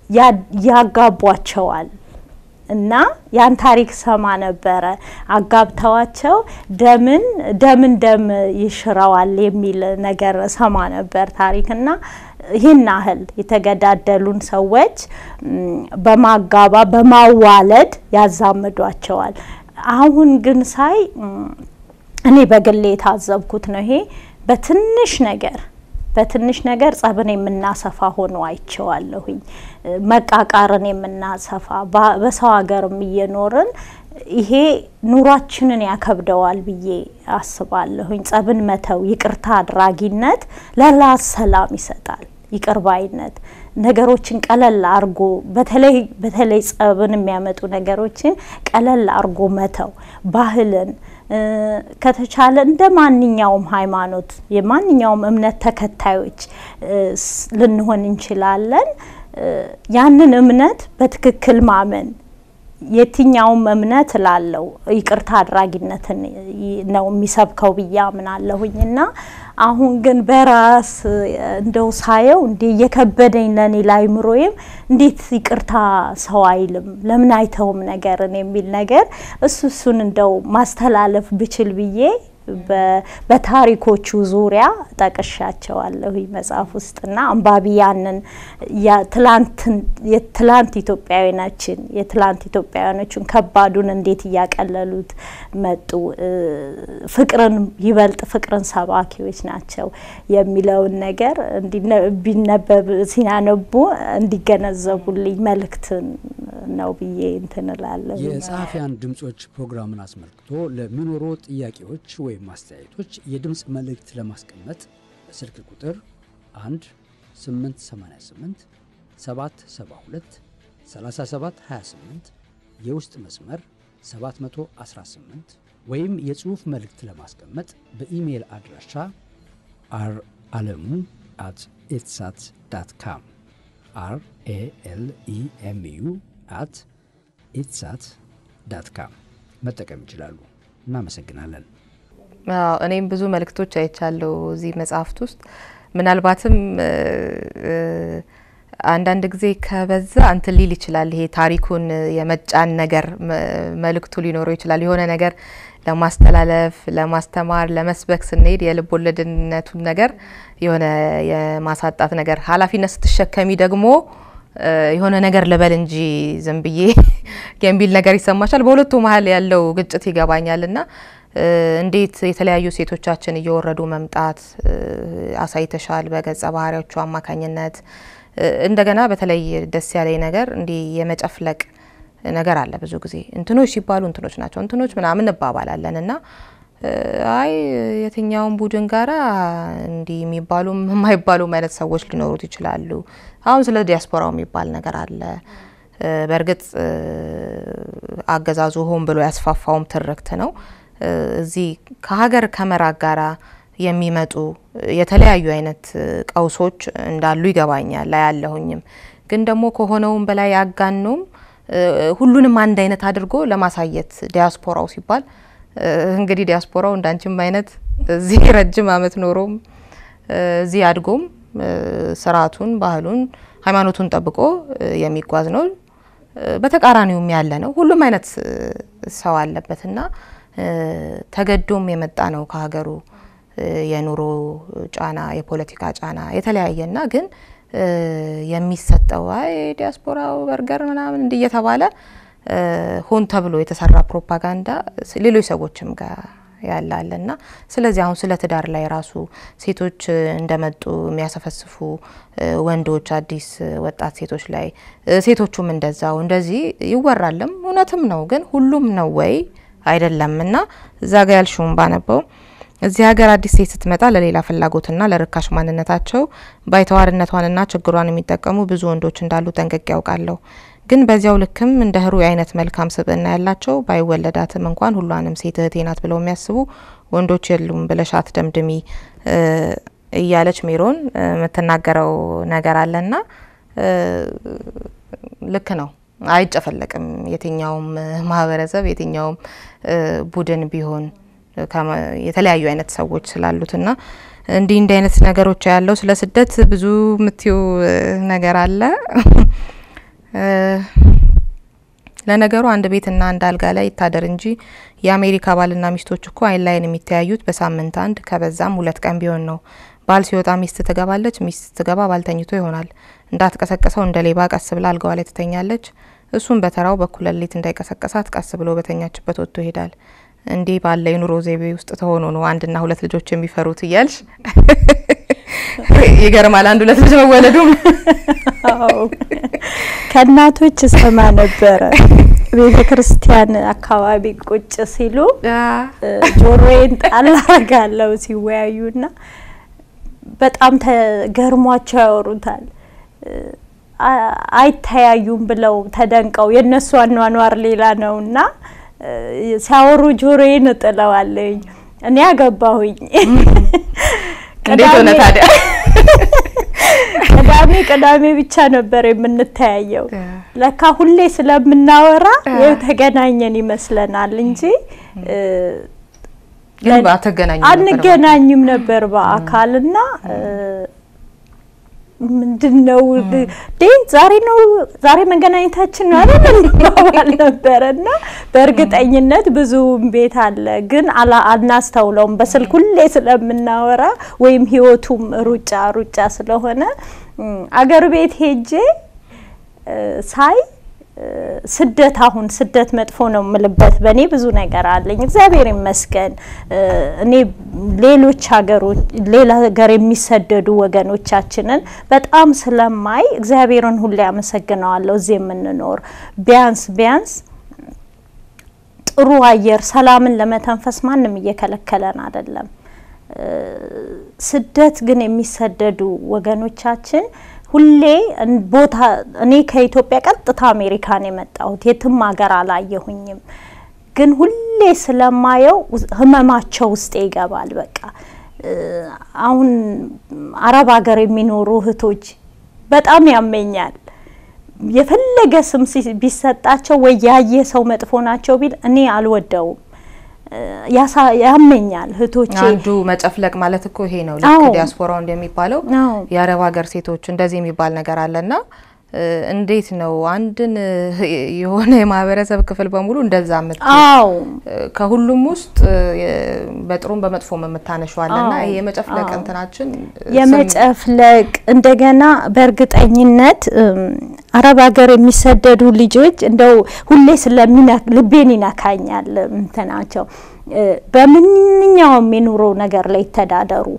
ያጋቧቸዋል። እና ያን ታሪክ ሰማ ነበረ። አጋብተዋቸው ደምን ደምን ደም ይሽረዋል የሚል ነገር ሰማ ነበር ታሪክ እና ይህን ያህል የተገዳደሉን ሰዎች በማጋባ በማዋለድ ያዛምዷቸዋል። አሁን ግን ሳይ እኔ በግሌ የታዘብኩት ነው። ይሄ በትንሽ ነገር በትንሽ ነገር ጸብን የምናሰፋ ሆኖ አይቼዋለሁኝ። መቃቃርን የምናሰፋ በሰው ሀገርም እየኖርን ይሄ ኑሯችንን ያከብደዋል ብዬ አስባለሁኝ። ጸብን መተው፣ ይቅርታ አድራጊነት ለራስ ሰላም ይሰጣል። ይቅርባይነት ነገሮችን ቀለል አርጎ በተለይ በተለይ ጸብን የሚያመጡ ነገሮችን ቀለል አርጎ መተው ባህልን ከተቻለ እንደ ማንኛውም ሃይማኖት የማንኛውም እምነት ተከታዮች ልንሆን እንችላለን። ያንን እምነት በትክክል ማመን የትኛውም እምነት ላለው ይቅርታ አድራጊነትን ነው የሚሰብከው ብዬ አምናለሁኝ እና አሁን ግን በራስ እንደው ሳየው እንዴ እየከበደኝ ለኔ ላይምሮዬም እንዴት ይቅርታ ሰው አይልም ለምን አይተውም ነገርን የሚል ነገር እሱ እሱን እንደው ማስተላለፍ ብችል ብዬ በታሪኮቹ ዙሪያ ጠቅሻቸዋለሁ መጽሐፍ ውስጥና አንባቢ ያንን የትላንት ኢትዮጵያዊናችን የትላንት ኢትዮጵያውያኖችን ከባዱን እንዴት እያቀለሉት መጡ፣ ፍቅርን ይበልጥ ፍቅርን ሰባኪዎች ናቸው የሚለውን ነገር ቢነበብ ሲያነቡ እንዲገነዘቡልኝ መልእክትን ነው ብዬ እንትን እላለሁ። የጸሐፊያን ድምጾች ፕሮግራምን አስመልክቶ ለሚኖሩ ጥያቄዎች ወይም አስተያየቶች የድምፅ መልእክት ለማስቀመጥ ስልክ ቁጥር 1 888 772 3728 የውስጥ መስመር 718 ወይም የጽሑፍ መልእክት ለማስቀመጥ በኢሜይል አድራሻ አር አለሙ አት ኢትሳት ዳት ካም አር ኤ ኤል ኢ ኤም ዩ አት ኢትሳት ዳት ካም መጠቀም ይችላሉ። እናመሰግናለን። እኔም ብዙ መልእክቶች አይቻለሁ እዚህ መጽሐፍት ውስጥ ምናልባትም አንዳንድ ጊዜ ከበዛ እንትን ሊል ይችላል። ይሄ ታሪኩን የመጫን ነገር መልእክቱ ሊኖረው ይችላል። የሆነ ነገር ለማስተላለፍ፣ ለማስተማር፣ ለመስበክ ስንሄድ የልብ ወለድነቱን ነገር የሆነ የማሳጣት ነገር ኃላፊነት ስትሸከሚ ደግሞ የሆነ ነገር ልበል እንጂ ዝም ብዬ የሚል ነገር ይሰማሻል። በሁለቱ መሀል ያለው ግጭት ይገባኛል እና እንዴት የተለያዩ ሴቶቻችን እየወረዱ መምጣት አሳይተሻል በገጸ ባህሪዎቹ አማካኝነት። እንደገና በተለይ ደስ ያለኝ ነገር እንዲህ የመጨፍለቅ ነገር አለ። ብዙ ጊዜ እንትኖች ሲባሉ እንትኖች ናቸው እንትኖች ምናምን እንባባላለን እና አይ የትኛውን ቡድን ጋራ እንዲህ የሚባሉም የማይባሉም አይነት ሰዎች ሊኖሩት ይችላሉ። አሁን ስለ ዲያስፖራው የሚባል ነገር አለ። በእርግጥ አገዛዙ ሆን ብሎ ያስፋፋውም ትርክት ነው። እዚህ ከሀገር ከመራቅ ጋራ የሚመጡ የተለያዩ አይነት ቀውሶች እንዳሉ ይገባኛል ላይ ያለሁኝም ግን ደግሞ ከሆነውም በላይ አጋኖም ሁሉንም አንድ አይነት አድርጎ ለማሳየት ዲያስፖራው ሲባል እንግዲህ ዲያስፖራው እንዳንችም አይነት እዚህ ረጅም ዓመት ኖሮም እዚህ አድጎም ስርዓቱን፣ ባህሉን፣ ሃይማኖቱን ጠብቆ የሚጓዝ ነው። በተቃራኒውም ያለ ነው። ሁሉም አይነት ሰው አለበትና ተገዶም የመጣ ነው ከሀገሩ የኑሮ ጫና፣ የፖለቲካ ጫና የተለያየና ግን የሚሰጠው አይ ዲያስፖራው በርገር ምናምን እንዲህ እየተባለ ሆን ተብሎ የተሰራ ፕሮፓጋንዳ ሌሎች ሰዎችም ጋር ያላለና ስለዚህ አሁን ስለ ትዳር ላይ ራሱ ሴቶች እንደመጡ የሚያሰፈስፉ ወንዶች አዲስ ወጣት ሴቶች ላይ ሴቶቹም እንደዛው እንደዚህ ይወራልም እውነትም ነው። ግን ሁሉም ነው ወይ አይደለም። እና እዛ ጋ ያልሽውን ባነበው እዚህ ሀገር አዲስ ሴት ስትመጣ ለሌላ ፍላጎትና ለርካሽ ማንነታቸው ባይተዋርነቷንና ችግሯን የሚጠቀሙ ብዙ ወንዶች እንዳሉ ጠንቅቄ ያውቃለሁ። ግን በዚያው ልክም እንደ ህሩይ አይነት መልካም ስብዕና ያላቸው ባይወለዳትም እንኳን ሁሏንም ሴት እህቴ ናት ብለው የሚያስቡ ወንዶች የሉም ብለሻት ደምድሚ እያለች ሜሮን የምትናገረው ነገር አለና ልክ ነው። አይጨፈለቅም። የትኛውም ማህበረሰብ የትኛውም ቡድን ቢሆን የተለያዩ አይነት ሰዎች ስላሉትና እንዲህ እንዲህ አይነት ነገሮች ያለው ስለ ስደት ብዙ ምትዩ ነገር አለ። ለነገሩ አንድ ቤትና አንድ አልጋ ላይ ይታደር እንጂ የአሜሪካ ባልና ሚስቶች እኮ አይን ላይን የሚተያዩት በሳምንት አንድ ከበዛም ሁለት ቀን ቢሆን ነው። ባል ሲወጣ ሚስት ትገባለች፣ ሚስት ስትገባ ባል ተኝቶ ይሆናል። እንዳትቀሰቀሰው እንደ ሌባ ቀስ ብላ አልጋዋ ላይ ትተኛለች። እሱም በተራው በኩለ ሌሊት እንዳይቀሰቀሳት ቀስ ብሎ በተኛችበት ወጥቶ ይሄዳል። እንዲህ ባለ የኑሮ ዘይቤ ውስጥ ተሆኖ ነው አንድና ሁለት ልጆች የሚፈሩት እያልሽ ይገርማል። አንድ ሁለት ልጅ መወለዱም ከእናቶች ሰማ ነበረ። ቤተ ክርስቲያን አካባቢ ቁጭ ሲሉ ጆሮዬን ጣል አረጋለሁ ሲወያዩና በጣም ተገርሟቸው ያወሩታል። አይተያዩም ብለው ተደንቀው የእነሱ አኗኗር ሌላ ነውና ሲያወሩ ጆሮዬን እጥለዋለኝ። እኔ አገባሁኝ። እንዴት ሆነ ታዲያ? ቅዳሜ ቅዳሜ ብቻ ነበር የምንተያየው። ለካ ሁሌ ስለምናወራ ይኸው ተገናኘን ይመስለናል እንጂ ግን አትገናኙም ነበር አንገናኝም ነበር በአካልና ምንድን ነው ዴን ዛሬ ነው ዛሬ መገናኘታችን ነው አይደል እንባባል ነበረ እና በእርግጠኝነት ብዙ ቤት አለ ግን አላ- አናስተውለውም በስልክ ሁሌ ስለምናወራ ወይም ህይወቱም ሩጫ ሩጫ ስለሆነ እም፣ አገር ቤት ሄጄ እ፣ ሳይ እ፣ ስደት አሁን ስደት መጥፎ ነው የምልበት በእኔ ብዙ ነገር አለኝ። እግዚአብሔር ይመስገን እ፣ እኔ ሌሎች ሀገሮች ሌላ ሀገር የሚሰደዱ ወገኖቻችንን በጣም ስለማይ እግዚአብሔርን ሁሌ አመሰግነዋለሁ። እዚህ የምንኖር ቢያንስ ቢያንስ ጥሩ አየር ሰላምን ለመተንፈስ ማንም እየከለከለን አይደለም። እ፣ ስደት ግን የሚሰደዱ ወገኖቻችን ሁሌ እን- ቦታ እኔ ከኢትዮጵያ ቀጥታ አሜሪካን የመጣሁት የትም ሀገር አላየሁኝም፣ ግን ሁሌ ስለማየው ውስ- ህመማቸው ውስጤ ይገባል። በቃ እ፣ አሁን አረብ ሀገር የሚኖሩ እህቶች በጣም ያመኛል። የፈለገ ስም ሲ- ቢሰጣቸው ወይ ያየ ሰው መጥፎ ናቸው ቢል እኔ አልወደውም። እ፣ ያሳ- ያመኛል እህቶቼ አንዱ መጨፍለቅ ማለት እኮ ይሄ ነው። ልክ አዎ። ዲያስፖራው እንደሚባለው አዎ። የአረብ ሀገር ሴቶች እንደዚህ የሚባል ነገር አለና እ፣ እንዴት ነው አንድን እ፣ የሆነ የማህበረሰብ ክፍል በሙሉ እንደዛ ምት አዎ ከሁሉም ውስጥ እ፣ በጥሩም በመጥፎም የምታነሸዋለና አዎ። ይሄ የመጨፍለቅ አዎ። እንትናችን እ፣ ስም- የመጨፍለቅ እንደገና በእርግጠኝነት እም፣ አረብ ሀገር የሚሰደዱ ልጆች እንደው ሁሌ ስለሚነ ልቤን ይነካኛል እንትናቸው እ፣ በምንኛውም የኑሮ ነገር ላይ ይተዳደሩ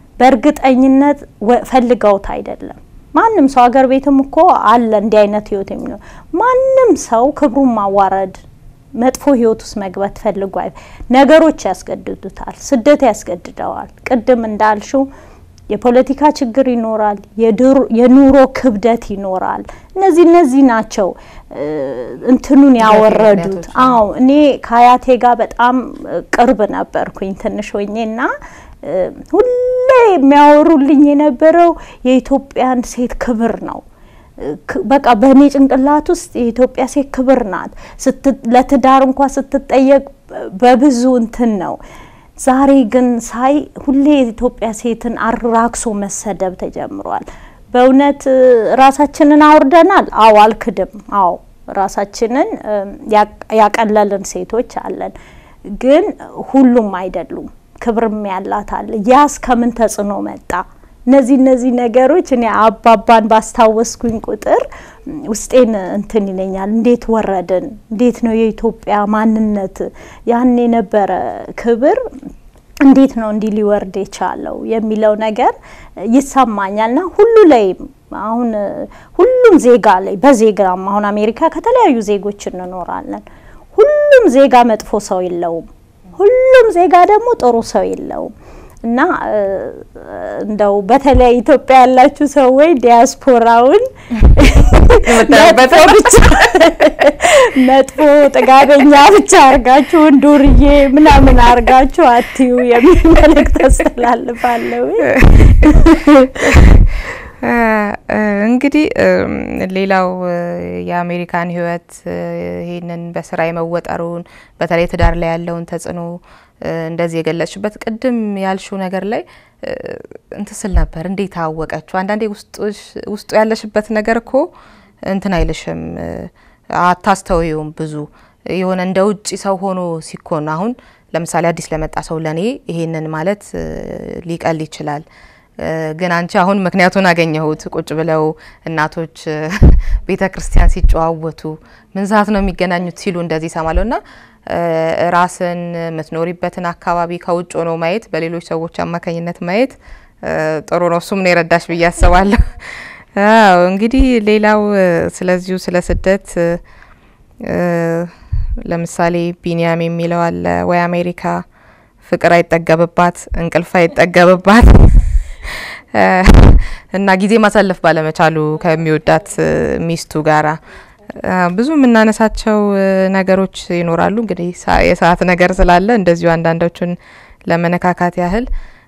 በእርግጠኝነት ወ- ፈልገውት አይደለም። ማንም ሰው ሀገር ቤትም እኮ አለ እንዲህ አይነት ህይወት የሚኖር ማንም ሰው ክብሩን ማዋረድ መጥፎ ህይወት ውስጥ መግባት ፈልጎ አይ ነገሮች ያስገድዱታል። ስደት ያስገድደዋል። ቅድም እንዳልሽው የፖለቲካ ችግር ይኖራል፣ የድሮ- የኑሮ ክብደት ይኖራል። እነዚህ እነዚህ ናቸው እ፣ እንትኑን ያወረዱት። ምክንያቶች። አዎ እኔ ከአያቴ ጋር በጣም እ፣ ቅርብ ነበርኩኝ ትንሽ ሆኜ እና እ፣ ሁሌ የሚያወሩልኝ የነበረው የኢትዮጵያን ሴት ክብር ነው። ክ- በቃ በእኔ ጭንቅላት ውስጥ የኢትዮጵያ ሴት ክብር ናት። ስት- ለትዳር እንኳ ስትጠየቅ በብዙ እንትን ነው። ዛሬ ግን ሳይ ሁሌ የኢትዮጵያ ሴትን አራክሶ መሰደብ ተጀምሯል። በእውነት እ፣ ራሳችንን አውርደናል። አዎ አልክድም። አዎ ራሳችንን እም፣ ያቅ- ያቀለልን ሴቶች አለን፣ ግን ሁሉም አይደሉም። ክብርም ያላት አለ። ያስ ከምን ተጽዕኖ መጣ? እነዚህ እነዚህ ነገሮች እኔ አባባን ባስታወስኩኝ ቁጥር ም፣ ውስጤን እንትን ይለኛል። እንዴት ወረድን? እንዴት ነው የኢትዮጵያ ማንነት ያን የነበረ ክብር እንዴት ነው እንዲህ ሊወርድ የቻለው የሚለው ነገር ይሰማኛል። ና ሁሉ ላይም አሁን እ፣ ሁሉም ዜጋ ላይ በዜጋም አሁን አሜሪካ ከተለያዩ ዜጎች እንኖራለን። ሁሉም ዜጋ መጥፎ ሰው የለውም። ሁሉም ዜጋ ደግሞ ጥሩ ሰው የለውም። እና እ፣ እንደው በተለይ ኢትዮጵያ ያላችሁ ሰዎች ዲያስፖራውን መጥፎ ብቻ መጥፎ ጥጋበኛ ብቻ አርጋችሁ ዱርዬ ምናምን አርጋችሁ አትዩ የሚል መልእክት አስተላልፋለሁ። እ፣ እ፣ እንግዲህ እም፣ ሌላው እ፣ የአሜሪካን ሕይወት እ፣ ይህንን በስራ የመወጠሩን በተለይ ትዳር ላይ ያለውን ተጽዕኖ እ፣ እንደዚህ የገለጽሽበት ቅድም ያልሽው ነገር ላይ እ፣ እንትን ስል ነበር። እንዴት አወቀችው? አንዳንዴ ውስጡሽ- ውስጡ ያለሽበት ነገር እኮ እንትን አይልሽም፣ እ፣ አታስተውዩም ብዙ የሆነ እንደ ውጭ ሰው ሆኖ ሲኮን አሁን ለምሳሌ አዲስ ለመጣ ሰው ለኔ ይሄንን ማለት እ፣ ሊቀል ይችላል እ፣ ግን አንቺ አሁን ምክንያቱን አገኘሁት። ቁጭ ብለው እናቶች ቤተ ክርስቲያን ሲጨዋወቱ ምን ሰዓት ነው የሚገናኙት ሲሉ እንደዚህ ይሰማለሁ እና እ፣ ራስን የምትኖሪበትን አካባቢ ከውጭ ሆኖ ማየት፣ በሌሎች ሰዎች አማካኝነት ማየት እ፣ ጥሩ ነው። እሱም ነው የረዳሽ ብዬ አስባለሁ። አዎ እንግዲህ ሌላው እ፣ ስለዚሁ ስለ ስደት እ፣ እ፣ ለምሳሌ ቢኒያም የሚለው አለ ወይ አሜሪካ ፍቅር አይጠገብባት እንቅልፍ አይጠገብባት እ፣ እና ጊዜ ማሳለፍ ባለመቻሉ ከሚወዳት እ፣ ሚስቱ ጋራ ብዙ የምናነሳቸው ነገሮች ይኖራሉ። እንግዲህ የሰዓት ነገር ስላለ እንደዚሁ አንዳንዶቹን ለመነካካት ያህል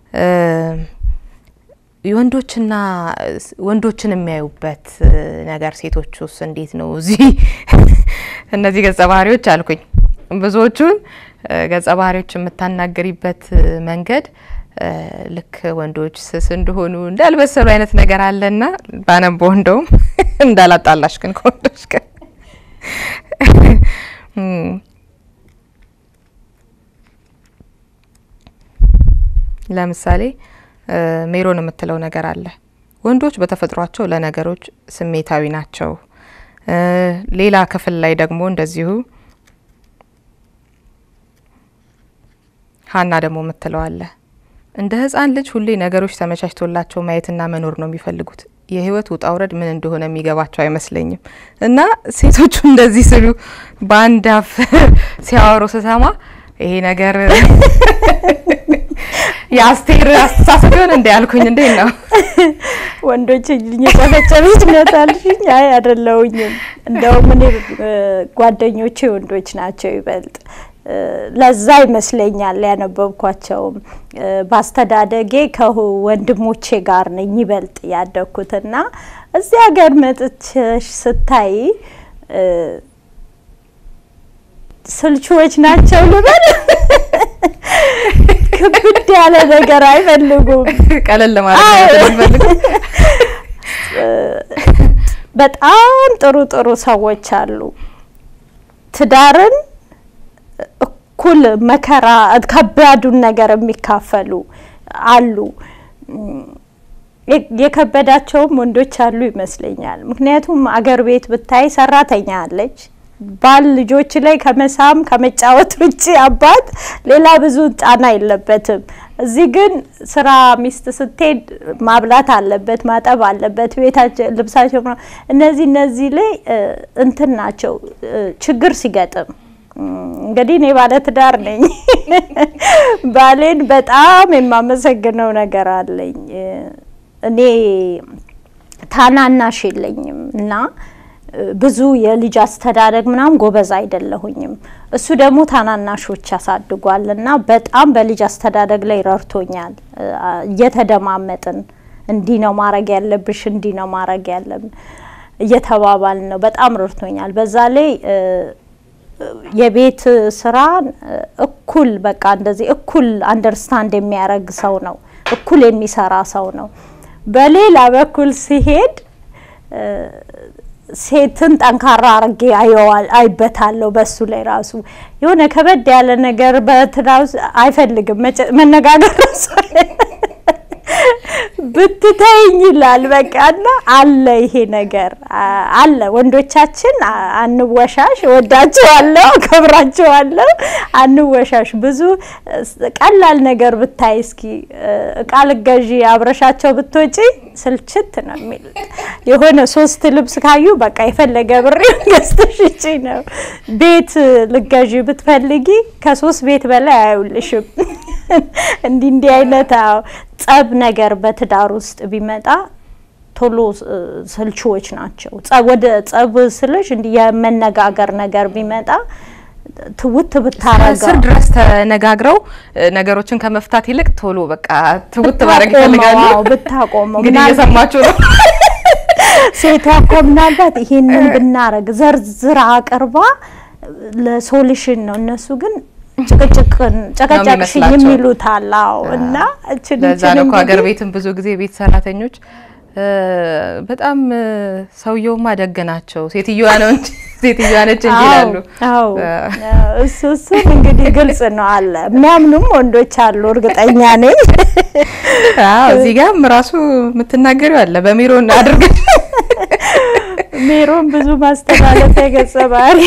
የወንዶችና ወንዶችን የሚያዩበት ነገር ሴቶች ውስጥ እንዴት ነው? እዚህ እነዚህ ገጸ ባህሪዎች አልኩኝ ብዙዎቹን ገጸ ባህሪዎች የምታናገሪበት መንገድ ልክ ወንዶች ስስ እንደሆኑ እንዳልበሰሉ አይነት ነገር አለና ባነበው እንደውም እንዳላጣላሽ ግን ከወንዶች ጋር ለምሳሌ ሜሮን የምትለው ነገር አለ። ወንዶች በተፈጥሯቸው ለነገሮች ስሜታዊ ናቸው። ሌላ ክፍል ላይ ደግሞ እንደዚሁ ሀና ደግሞ የምትለው አለ። እንደ ሕፃን ልጅ ሁሌ ነገሮች ተመቻችቶላቸው ማየትና መኖር ነው የሚፈልጉት። የህይወት ውጣ ውረድ ምን እንደሆነ የሚገባቸው አይመስለኝም። እና ሴቶቹ እንደዚህ ስሉ በአንድ አፍ ሲያወሩ ስሰማ ይሄ ነገር የአስቴር አስተሳሰብ ይሆን እንዲ ያልኩኝ። እንዴት ነው ወንዶች እየጨፈጨፈች ነታልሽኝ? አይ አይደለሁኝም። እንደውም እኔ ጓደኞቼ ወንዶች ናቸው ይበልጥ ለዛ ይመስለኛል ያነበብኳቸውም። በአስተዳደጌ ከወንድሞቼ ጋር ነኝ ይበልጥ ያደግኩትና እዚህ ሀገር መጥቼሽ ስታይ ስልቹዎች ናቸው ልበል። ክብድ ያለ ነገር አይፈልጉም። ቀለል ለማለት በጣም ጥሩ ጥሩ ሰዎች አሉ ትዳርን እኩል መከራ ከባዱን ነገር የሚካፈሉ አሉ። የከበዳቸውም ወንዶች አሉ ይመስለኛል። ምክንያቱም አገር ቤት ብታይ ሰራተኛ አለች። ባል ልጆች ላይ ከመሳም ከመጫወት ውጭ አባት ሌላ ብዙ ጫና የለበትም። እዚህ ግን ስራ ሚስት ስትሄድ ማብላት አለበት፣ ማጠብ አለበት፣ ቤታቸው ልብሳቸው እነዚህ እነዚህ ላይ እንትን ናቸው ችግር ሲገጥም እንግዲህ እኔ ባለ ትዳር ነኝ። ባሌን በጣም የማመሰግነው ነገር አለኝ። እኔ ታናናሽ የለኝም እና ብዙ የልጅ አስተዳደግ ምናምን ጎበዝ አይደለሁኝም። እሱ ደግሞ ታናናሾች ያሳድጓል እና በጣም በልጅ አስተዳደግ ላይ ረድቶኛል። እየተደማመጥን እንዲህ ነው ማድረግ ያለብሽ፣ እንዲህ ነው ማድረግ ያለብን እየተባባልን ነው። በጣም ረድቶኛል። በዛ ላይ የቤት ስራን እኩል በቃ እንደዚህ እኩል አንደርስታንድ የሚያደርግ ሰው ነው። እኩል የሚሰራ ሰው ነው። በሌላ በኩል ሲሄድ ሴትን ጠንካራ አርጌ አየዋል አይበታለሁ። በሱ ላይ ራሱ የሆነ ከበድ ያለ ነገር በትዳር አይፈልግም መነጋገር ብትተይኝ ይላል። በቃ እና አለ ይሄ ነገር አለ። ወንዶቻችን አንወሻሽ፣ ወዳቸዋለሁ፣ አከብራቸዋለሁ። አንወሻሽ። ብዙ ቀላል ነገር ብታይ እስኪ እቃ ልገዢ አብረሻቸው ብትወጪ ስልችት ነው የሚሉት። የሆነ ሶስት ልብስ ካዩ በቃ የፈለገ ብር ገዝተሽ ውጪ ነው። ቤት ልገዢ ብትፈልጊ ከሶስት ቤት በላይ አያዩልሽም። እንዲህ እንዲህ አይነት ጸብ ነገር በትዳር ውስጥ ቢመጣ ቶሎ ሰልቺዎች ናቸው። ወደ ጸብ ስልሽ እንዲህ የመነጋገር ነገር ቢመጣ ትውት ብታረገው ስር ድረስ ተነጋግረው ነገሮችን ከመፍታት ይልቅ ቶሎ በቃ ትውት ማድረግ ይፈልጋሉ። ብታቆመው እንግዲህ እየሰማችሁ ነው። ሴቷ እኮ ምናልባት ይሄንን ብናረግ ዘርዝራ አቅርባ ለሶሉሽን ነው። እነሱ ግን ጭቅጭቅን ጨቀጨቅሽኝ የሚሉት አላው እና ለዛ ነው እኮ ሀገር ቤትም ብዙ ጊዜ ቤት ሰራተኞች በጣም ሰውየውማ ደግ ናቸው፣ ሴትዮዋ ነው እንጂ ሴትዮዋ ነች እንጂ ይላሉ። አዎ እሱ እሱን እንግዲህ ግልጽ ነው አለ የሚያምኑም ወንዶች አሉ፣ እርግጠኛ ነኝ። አዎ እዚህ ጋርም ራሱ የምትናገሪው አለ በሜሮን አድርገን ሜሮን ብዙ ማስተላለፊያ ገጸ ባህሪ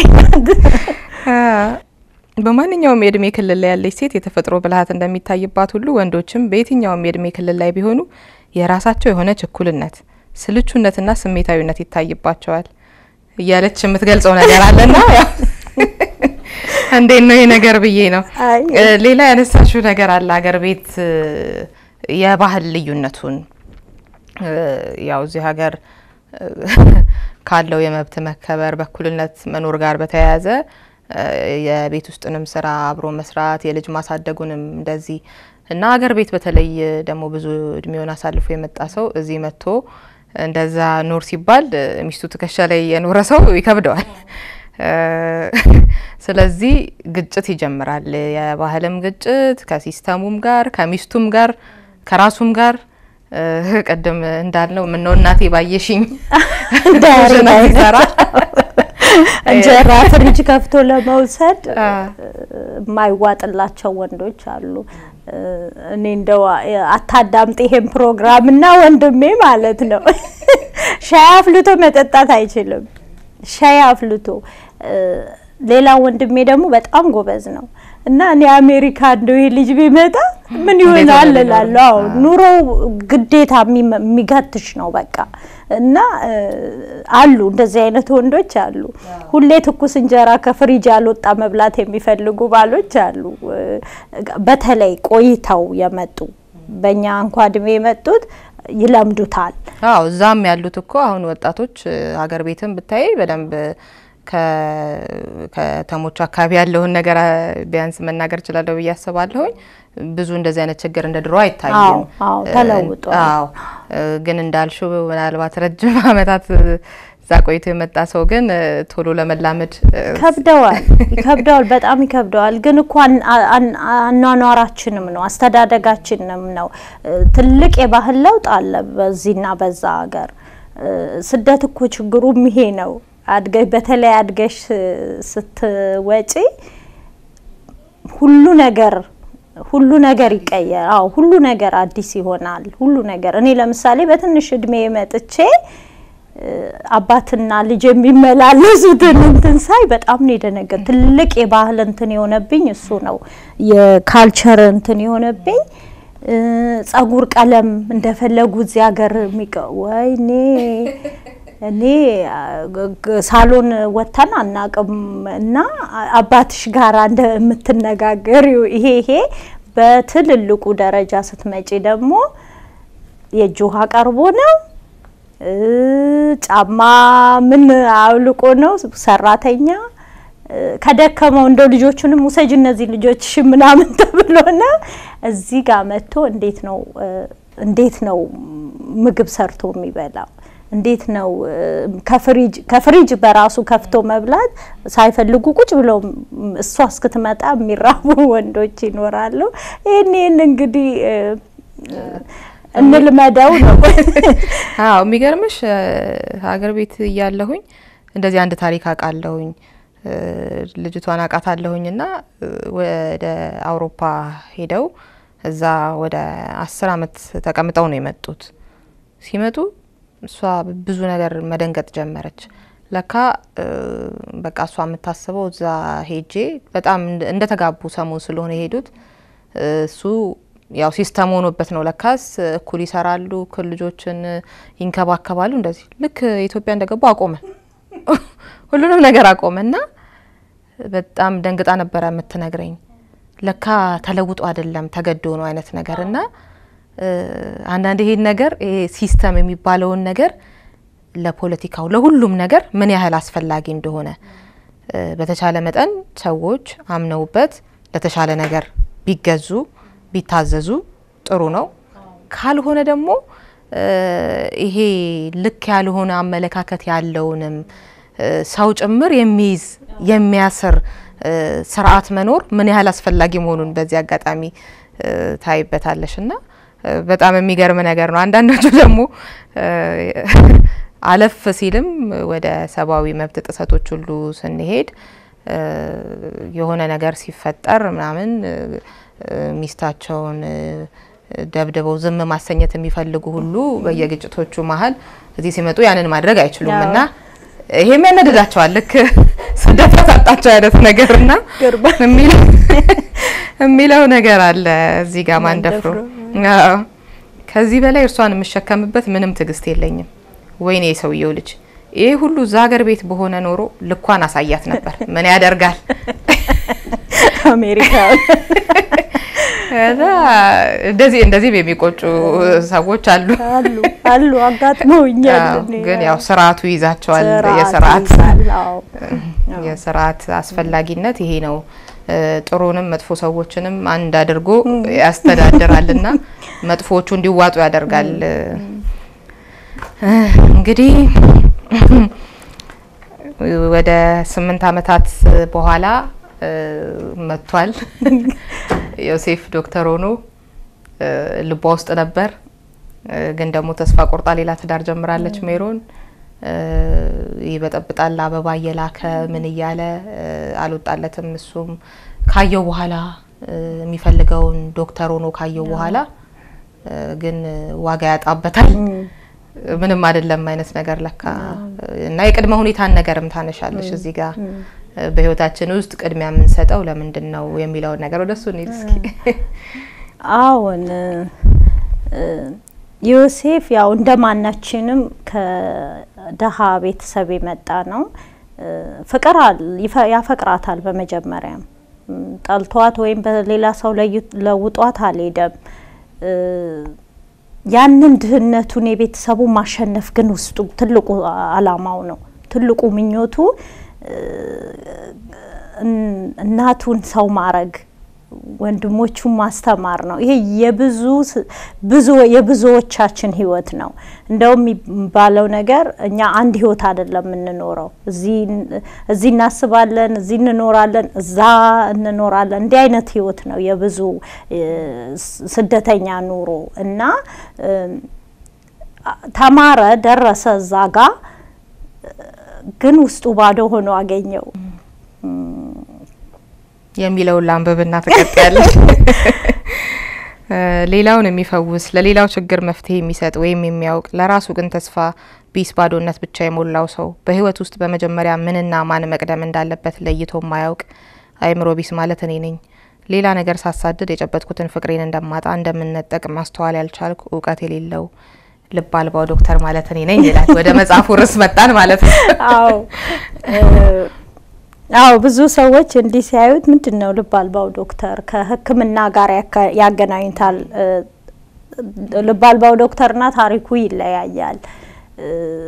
በማንኛውም የእድሜ ክልል ላይ ያለች ሴት የተፈጥሮ ብልሃት እንደሚታይባት ሁሉ ወንዶችም በየትኛውም የእድሜ ክልል ላይ ቢሆኑ የራሳቸው የሆነ ችኩልነት፣ ስልቹነትና ስሜታዊነት ይታይባቸዋል እያለች የምትገልጸው ነገር አለና እንዴት ነው ይህ ነገር ብዬ ነው። ሌላ ያነሳሽው ነገር አለ ሀገር ቤት የባህል ልዩነቱን ያው እዚህ ሀገር ካለው የመብት መከበር በእኩልነት መኖር ጋር በተያያዘ የቤት ውስጥንም ስራ አብሮ መስራት የልጅ ማሳደጉንም እንደዚህ እና ሀገር ቤት በተለይ ደግሞ ብዙ እድሜውን አሳልፎ የመጣ ሰው እዚህ መጥቶ እንደዛ ኖር ሲባል ሚስቱ ትከሻ ላይ የኖረ ሰው ይከብደዋል። ስለዚህ ግጭት ይጀምራል። የባህልም ግጭት ከሲስተሙም ጋር ከሚስቱም ጋር ከራሱም ጋር ቅድም እንዳልነው ምነው እናቴ ባየሽኝ ሰራ እንጀራ ፍሪጅ ከፍቶ ለመውሰድ የማይዋጥላቸው ወንዶች አሉ። እኔ እንደው አታዳምጥ ይሄን ፕሮግራም እና ወንድሜ ማለት ነው ሻይ አፍልቶ መጠጣት አይችልም። ሻይ አፍልቶ ሌላ ወንድሜ ደግሞ በጣም ጎበዝ ነው እና እኔ አሜሪካ እንደው ይሄ ልጅ ቢመጣ ምን ይሆናል እላለሁ። አዎ ኑሮው ግዴታ የሚገትሽ ነው በቃ እና አሉ እንደዚህ አይነት ወንዶች አሉ። ሁሌ ትኩስ እንጀራ ከፍሪጅ ያልወጣ መብላት የሚፈልጉ ባሎች አሉ። በተለይ ቆይተው የመጡ በእኛ እንኳ እድሜ የመጡት ይለምዱታል። አዎ እዛም ያሉት እኮ አሁን ወጣቶች ሀገር ቤትም ብታይ በደንብ ከተሞች አካባቢ ያለውን ነገር ቢያንስ መናገር እችላለሁ ብዬ አስባለሁኝ። ብዙ እንደዚህ አይነት ችግር እንደ ድሮ አይታይም። አዎ ተለውጧል። አዎ ግን እንዳልሽው ምናልባት ረጅም ዓመታት እዛ ቆይቶ የመጣ ሰው ግን ቶሎ ለመላመድ ይከብደዋል ይከብደዋል፣ በጣም ይከብደዋል። ግን እኮ አኗኗራችንም ነው አስተዳደጋችንም ነው። ትልቅ የባህል ለውጥ አለ በዚህና በዛ ሀገር። ስደት እኮ ችግሩም ይሄ ነው። አድገሽ በተለይ አድገሽ ስትወጪ ሁሉ ነገር ሁሉ ነገር ይቀየር። አዎ ሁሉ ነገር አዲስ ይሆናል። ሁሉ ነገር እኔ ለምሳሌ በትንሽ እድሜ መጥቼ አባትና ልጅ የሚመላለሱትን እንትን ሳይ በጣም ነው የደነገጥ። ትልቅ የባህል እንትን የሆነብኝ እሱ ነው፣ የካልቸር እንትን የሆነብኝ ጸጉር ቀለም እንደፈለጉ እዚህ ሀገር የሚቀ ወይኔ እኔ ሳሎን ወተን አናቅም እና አባትሽ ጋር እንደምትነጋገሪው ይሄ ይሄ በትልልቁ ደረጃ ስትመጪ ደግሞ የእጅ ውሃ ቀርቦ ነው፣ ጫማ ምን አውልቆ ነው፣ ሰራተኛ ከደከመው እንደው ልጆቹንም ውሰጅ እነዚህ ልጆች ምናምን ተብሎ ነው እዚህ ጋር መጥቶ እንዴት ነው እንዴት ነው ምግብ ሰርቶ የሚበላው? እንዴት ነው ከፍሪጅ ከፍሪጅ በራሱ ከፍቶ መብላት ሳይፈልጉ ቁጭ ብለው እሷ እስክትመጣ የሚራቡ ወንዶች ይኖራሉ። ይህን ይህን እንግዲህ እንልመደው ነው። አዎ የሚገርምሽ ሀገር ቤት እያለሁኝ እንደዚህ አንድ ታሪክ አውቃለሁኝ። ልጅቷን አውቃታለሁኝ እና ወደ አውሮፓ ሄደው እዛ ወደ አስር አመት ተቀምጠው ነው የመጡት። ሲመጡ እሷ ብዙ ነገር መደንገጥ ጀመረች። ለካ በቃ እሷ የምታስበው እዛ ሄጄ በጣም እንደ ተጋቡ ሰሞን ስለሆነ የሄዱት እሱ ያው ሲስተም ሆኖበት ነው። ለካስ እኩል ይሰራሉ፣ እኩል ልጆችን ይንከባከባሉ። እንደዚህ ልክ ኢትዮጵያ እንደገቡ አቆመ፣ ሁሉንም ነገር አቆመ እና በጣም ደንግጣ ነበረ የምትነግረኝ። ለካ ተለውጦ አይደለም ተገዶ ነው አይነት ነገር እና አንዳንድ ይሄን ነገር ይሄ ሲስተም የሚባለውን ነገር ለፖለቲካው ለሁሉም ነገር ምን ያህል አስፈላጊ እንደሆነ በተቻለ መጠን ሰዎች አምነውበት ለተሻለ ነገር ቢገዙ ቢታዘዙ ጥሩ ነው። ካልሆነ ደግሞ ይሄ ልክ ያልሆነ አመለካከት ያለውንም ሰው ጭምር የሚይዝ የሚያስር ስርዓት መኖር ምን ያህል አስፈላጊ መሆኑን በዚህ አጋጣሚ ታይበታለሽ እና በጣም የሚገርም ነገር ነው። አንዳንዶቹ ደግሞ አለፍ ሲልም ወደ ሰብአዊ መብት ጥሰቶች ሁሉ ስንሄድ የሆነ ነገር ሲፈጠር ምናምን ሚስታቸውን ደብድበው ዝም ማሰኘት የሚፈልጉ ሁሉ በየግጭቶቹ መሀል እዚህ ሲመጡ ያንን ማድረግ አይችሉም እና ይሄም ያነድዳቸዋል። ልክ ስደት ያሳጣቸው አይነት ነገርና የሚለው ነገር አለ እዚህ ጋር ማንደፍሮ ከዚህ በላይ እርሷን የምሸከምበት ምንም ትዕግስት የለኝም። ወይኔ የሰውየው ልጅ ይሄ ሁሉ እዛ ሀገር ቤት በሆነ ኖሮ ልኳን አሳያት ነበር። ምን ያደርጋል አሜሪካ እና እንደዚህ እንደዚህም የሚቆጩ ሰዎች አሉ አሉ አሉ አጋጥመውኛል። አዎ፣ እኔ ግን ያው ስርዓቱ ይዛቸዋል። ስርዓት የስርዓት ይይዛል። አዎ። የስርዓት አስፈላጊነት ይሄ ነው። እ፣ ጥሩንም መጥፎ ሰዎችንም አንድ አድርጎ ያስተዳድራልና መጥፎዎቹ እንዲዋጡ ያደርጋል። እ፣ እንግዲህ ወደ ስምንት አመታት በኋላ እ፣ መጥቷል። ዮሴፍ ዶክተር ሆኖ እ፣ ልቧ ውስጥ ነበር እ፣ ግን ደግሞ ተስፋ ቆርጣ ሌላ ትዳር ጀምራለች ሜሮን እ፣ ይበጠብጣል አበባ እየላከ ምን እያለ እ፣ አልወጣለትም። እሱም ካየው በኋላ እ፣ የሚፈልገውን ዶክተር ሆኖ ካየው በኋላ እ፣ ግን ዋጋ ያጣበታል። ምንም አይደለም አይነት ነገር ለካ እና የቅድመ ሁኔታን ነገርም ታነሻለሽ እዚህ ጋር እ፣ በህይወታችን ውስጥ ቅድሚያ የምንሰጠው ለምንድን ነው የሚለውን ነገር ወደሱ እንሂድ እስኪ። አዎን እ፣ ዮሴፍ ያው እንደ ማናችንም ከደሃ ቤተሰብ የመጣ ነው። እ፣ ፍቅር አል- ይፈ- ያፈቅራታል። በመጀመሪያም እም፣ ጠልቷት ወይም በሌላ ሰው ለዩ- ለውጧት አልሄደም። እ፣ ያንን ድህነቱን የቤተሰቡ ማሸነፍ ግን ውስጡ ትልቁ አላማው ነው። ትልቁ ምኞቱ እ፣ እን- እናቱን ሰው ማረግ ወንድሞቹን ማስተማር ነው። ይሄ የብዙ ስ- ብዙ የብዙዎቻችን ህይወት ነው። እንደውም የሚባለው ነገር እኛ አንድ ህይወት አይደለም የምንኖረው። እዚህ እዚህ እናስባለን፣ እዚህ እንኖራለን፣ እዛ እንኖራለን። እንዲህ አይነት ህይወት ነው የብዙ እ፣ ስ- ስደተኛ ኑሮ እና እም፣ አ- ተማረ፣ ደረሰ እዛ ጋ ግን ውስጡ ባዶ ሆኖ አገኘው። የሚለውን ለአንብብና ትቀጥያለሽ። እ፣ ሌላውን የሚፈውስ ለሌላው ችግር መፍትሄ የሚሰጥ ወይም የሚያውቅ ለራሱ ግን ተስፋ ቢስ ባዶነት ብቻ የሞላው ሰው በህይወት ውስጥ በመጀመሪያ ምንና ማን መቅደም እንዳለበት ለይቶ ማያውቅ አእምሮ ቢስ ማለት እኔ ነኝ። ሌላ ነገር ሳሳድድ የጨበጥኩትን ፍቅሬን እንደማጣ እንደምነጠቅ ማስተዋል ያልቻልኩ እውቀት የሌለው ልብ አልባው ዶክተር ማለት እኔ ነኝ ይላል። ወደ መጽሐፉ ርዕስ መጣን ማለት ነው። አዎ እ፣ አዎ ብዙ ሰዎች እንዲህ ሲያዩት ምንድን ነው ልብ አልባው ዶክተር ከሕክምና ጋር ያካ- ያገናኙታል። እ፣ ልብ አልባው ዶክተርና ታሪኩ ይለያያል። እ፣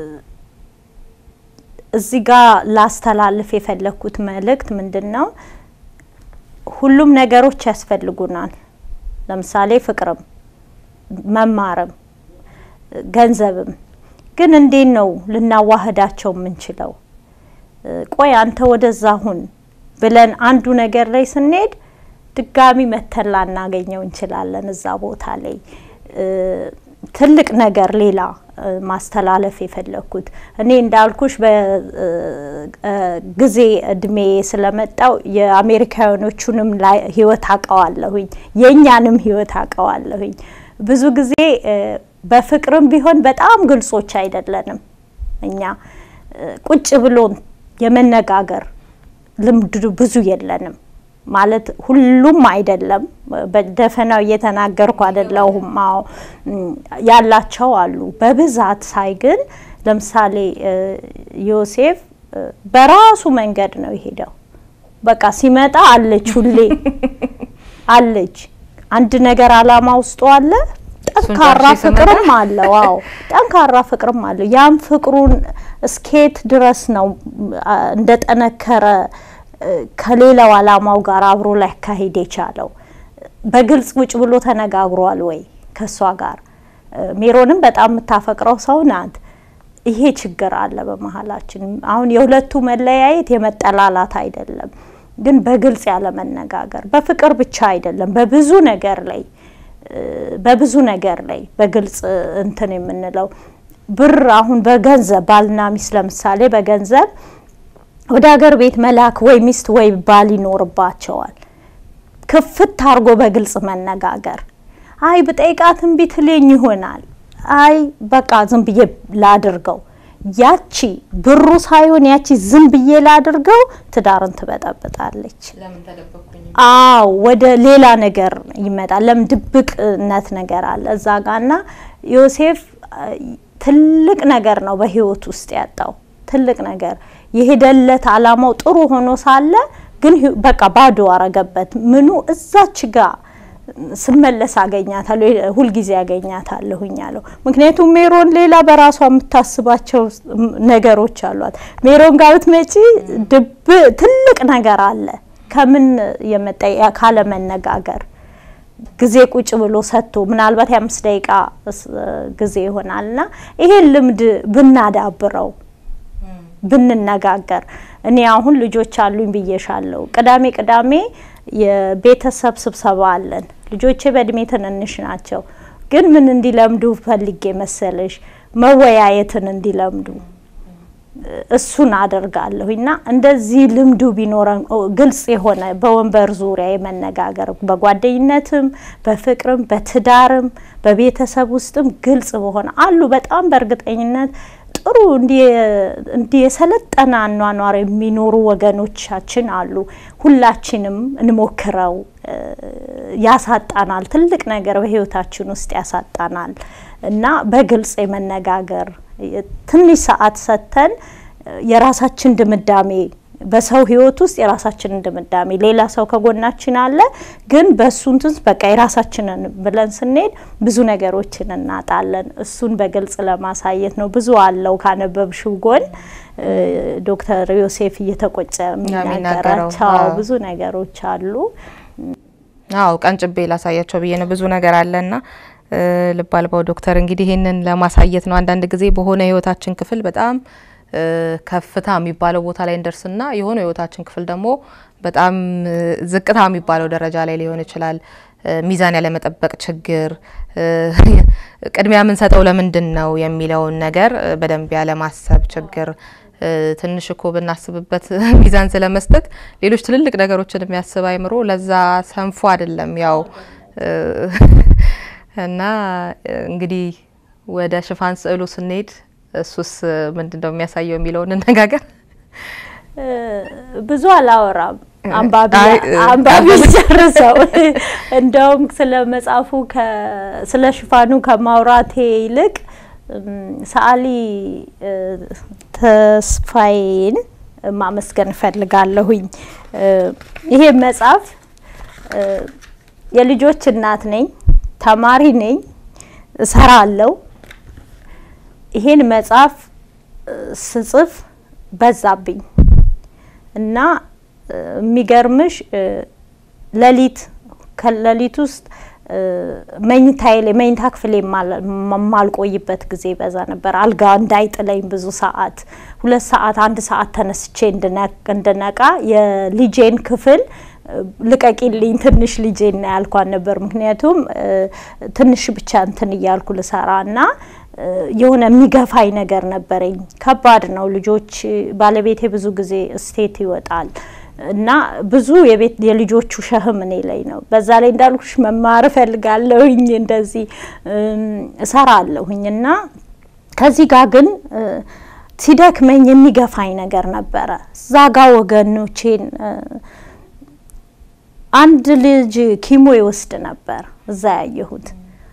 እዚህ ጋር ላስተላልፍ የፈለግኩት መልእክት ምንድን ነው? ሁሉም ነገሮች ያስፈልጉናል። ለምሳሌ ፍቅርም፣ መማርም፣ ገንዘብም። ግን እንዴት ነው ልናዋህዳቸው የምንችለው? እ፣ ቆይ አንተ ወደዛ ሁን ብለን አንዱ ነገር ላይ ስንሄድ ድጋሚ መተን ላናገኘው እንችላለን እዛ ቦታ ላይ እ፣ ትልቅ ነገር ሌላ እ፣ ማስተላለፍ የፈለግኩት እኔ እንዳልኩሽ በጊዜ እድሜ ስለመጣው የአሜሪካውያኖቹንም ላይ ህይወት አውቀዋለሁኝ የእኛንም ህይወት አውቀዋለሁኝ። ብዙ ጊዜ እ፣ በፍቅርም ቢሆን በጣም ግልጾች አይደለንም እኛ እ፣ ቁጭ ብሎን የመነጋገር ልምዱ ብዙ የለንም። ማለት ሁሉም አይደለም፣ በደፈናው እየተናገርኩ አይደለሁም። አዎ እም፣ ያላቸው አሉ። በብዛት ሳይ ግን ለምሳሌ እ፣ ዮሴፍ እ፣ በራሱ መንገድ ነው የሄደው። በቃ ሲመጣ አለች፣ ሁሌ አለች። አንድ ነገር አላማ ውስጡ አለ። ጠንካራ ጨርሼ ስመጣ ፍቅርም አለው። አዎ ጠንካራ ፍቅርም አለው። ያም ፍቅሩን እስኬት ድረስ ነው አ፣ እንደጠነከረ እ፣ ከሌላው አላማው ጋር አብሮ ሊያካሂድ የቻለው። በግልጽ ውጭ ብሎ ተነጋግሯል ወይ ከእሷ ጋር? እ፣ ሜሮንም በጣም የምታፈቅረው ሰው ናት። ይሄ ችግር አለ በመሀላችን። አሁን የሁለቱ መለያየት የመጠላላት አይደለም፣ ግን በግልጽ ያለ መነጋገር በፍቅር ብቻ አይደለም፣ በብዙ ነገር ላይ እ፣ በብዙ ነገር ላይ በግልጽ እንትን የምንለው ብር አሁን በገንዘብ ባልና ሚስት ለምሳሌ በገንዘብ ወደ ሀገር ቤት መላክ ወይ ሚስት ወይ ባል ይኖርባቸዋል። ክፍት አድርጎ በግልጽ መነጋገር። አይ ብጠይቃት እምቢ ትለኝ ይሆናል። አይ በቃ ዝም ብዬ ላድርገው። ያቺ ብሩ ሳይሆን ያቺ ዝም ብዬ ላድርገው ትዳርን ትበጠብጣለች። ለምን ተደበቅኩኝ? አዎ ወደ ሌላ ነገር ይመጣል። ለምን ድብቅነት ነገር አለ እዛ ጋና ዮሴፍ አ፣ ትልቅ ነገር ነው በህይወት ውስጥ ያጣው ትልቅ ነገር የሄደለት አላማው ጥሩ ሆኖ ሳለ ግን ህ- በቃ ባዶ አረገበት። ምኑ እዛች ጋ ስመለስ አገኛታለሁ፣ ሁልጊዜ አገኛታለሁኝ አለው። ምክንያቱም ሜሮን ሌላ በራሷ የምታስባቸው ነገሮች አሏት። ሜሮን ጋር ብትመጪ ድብ ትልቅ ነገር አለ ከምን የመጣ ካለ መነጋገር ጊዜ ቁጭ ብሎ ሰጥቶ ምናልባት የአምስት ደቂቃ ጊዜ ይሆናልና ይሄን ልምድ ብናዳብረው ብንነጋገር እኔ አሁን ልጆች አሉኝ ብዬሻለሁ። ቅዳሜ ቅዳሜ የቤተሰብ ስብሰባ አለን። ልጆቼ በእድሜ ትንንሽ ናቸው፣ ግን ምን እንዲለምዱ ፈልጌ መሰለሽ መወያየትን እንዲለምዱ እሱን አደርጋለሁ እና እንደዚህ ልምዱ ቢኖረን ግልጽ የሆነ በወንበር ዙሪያ የመነጋገር በጓደኝነትም፣ በፍቅርም፣ በትዳርም፣ በቤተሰብ ውስጥም ግልጽ በሆነ አሉ በጣም በእርግጠኝነት ጥሩ እንዲህ የሰለጠነ አኗኗር የሚኖሩ ወገኖቻችን አሉ። ሁላችንም እንሞክረው። ያሳጣናል፣ ትልቅ ነገር በህይወታችን ውስጥ ያሳጣናል እና በግልጽ የመነጋገር ትንሽ ሰዓት ሰጥተን የራሳችን ድምዳሜ በሰው ህይወት ውስጥ የራሳችንን ድምዳሜ ሌላ ሰው ከጎናችን አለ፣ ግን በእሱ እንትን በቃ የራሳችንን ብለን ስንሄድ ብዙ ነገሮችን እናጣለን። እሱን በግልጽ ለማሳየት ነው። ብዙ አለው ካነበብሽው ጎን ዶክተር ዮሴፍ እየተቆጨ የሚናገራቸው ብዙ ነገሮች አሉ። አዎ ቀንጭቤ ላሳያቸው ብዬ ነው። ብዙ ነገር አለና ልብ አልባው ዶክተር እንግዲህ ይህንን ለማሳየት ነው። አንዳንድ ጊዜ በሆነ ህይወታችን ክፍል በጣም ከፍታ የሚባለው ቦታ ላይ እንደርስና የሆነ ህይወታችን ክፍል ደግሞ በጣም ዝቅታ የሚባለው ደረጃ ላይ ሊሆን ይችላል። ሚዛን ያለመጠበቅ ችግር፣ ቅድሚያ የምንሰጠው ለምንድን ነው የሚለውን ነገር በደንብ ያለማሰብ ችግር ትንሽ እኮ ብናስብበት ሚዛን ስለመስጠት ሌሎች ትልልቅ ነገሮችን የሚያስብ አይምሮ ለዛ ሰንፎ አይደለም ያው እና እንግዲህ ወደ ሽፋን ስዕሉ ስንሄድ እሱስ ምንድን ነው የሚያሳየው የሚለውን እንነጋገር። ብዙ አላወራም፣ አንባቢ ጨርሰው። እንደውም ስለ መጽሐፉ ስለ ሽፋኑ ከማውራቴ ይልቅ ሰዓሊ ተስፋዬን ማመስገን እፈልጋለሁኝ። ይሄ መጽሐፍ የልጆች እናት ነኝ፣ ተማሪ ነኝ፣ እሰራለሁ። ይሄን መጽሐፍ ስጽፍ በዛብኝ እና የሚገርምሽ ሌሊት ከሌሊት ውስጥ መኝታዬ ላይ መኝታ ክፍሌ የማልቆይበት ጊዜ በዛ ነበር። አልጋ እንዳይጥለኝ ብዙ ሰዓት ሁለት ሰዓት አንድ ሰዓት ተነስቼ እንድነቃ የልጄን ክፍል ልቀቂልኝ ትንሽ ልጄን ና ያልኳን ነበር። ምክንያቱም ትንሽ ብቻ እንትን እያልኩ ልሰራ እና የሆነ የሚገፋኝ ነገር ነበረኝ። ከባድ ነው። ልጆች ባለቤቴ ብዙ ጊዜ ስቴት ይወጣል እና ብዙ የቤት የልጆቹ ሸህም እኔ ላይ ነው። በዛ ላይ እንዳልኩሽ መማር እፈልጋለሁኝ እንደዚህ እሰራለሁኝ እና ከዚህ ጋር ግን ሲደክመኝ የሚገፋኝ ነገር ነበረ። እዛ ጋ ወገኖቼን አንድ ልጅ ኪሞ ይወስድ ነበር እዛ ያየሁት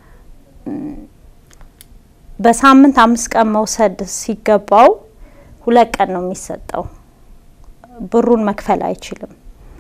በሳምንት አምስት ቀን መውሰድ ሲገባው ሁለት ቀን ነው የሚሰጠው። ብሩን መክፈል አይችልም።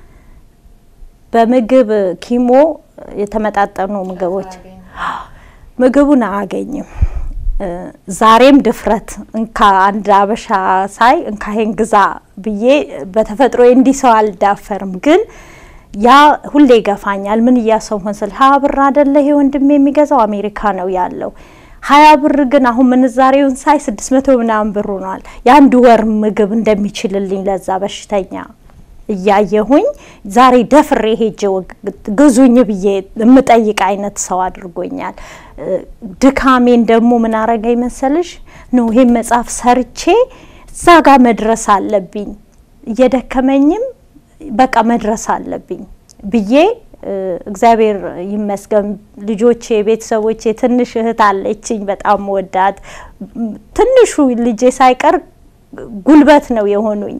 በምግብ ኪሞ የተመጣጠኑ ምግቦች ምግቡን አያገኝም። ዛሬም ድፍረት እንካ አንድ አበሻ ሳይ እንካሄን ግዛ ብዬ በተፈጥሮ እንዲህ ሰው አልዳፈርም ግን ያ ሁሌ ይገፋኛል። ምን እያሰው መስል ሀያ ብር አደለ ይሄ ወንድሜ የሚገዛው አሜሪካ ነው ያለው ሀያ ብር ግን አሁን ምንዛሬውን ሳይ ስድስት መቶ ምናምን ብር ሆኗል። የአንድ ወር ምግብ እንደሚችልልኝ ለዛ በሽተኛ እያየሁኝ ዛሬ ደፍሬ ሄጄ ግዙኝ ብዬ የምጠይቅ አይነት ሰው አድርጎኛል። ድካሜን ደግሞ ምን አረገኝ መሰልሽ ነው ይሄን መጽሐፍ ሰርቼ እዛ ጋር መድረስ አለብኝ እየደከመኝም በቃ መድረስ አለብኝ ብዬ እግዚአብሔር ይመስገን ልጆቼ፣ ቤተሰቦቼ፣ ትንሽ እህት አለችኝ በጣም ወዳት ትንሹ ልጄ ሳይቀር ጉልበት ነው የሆኑኝ።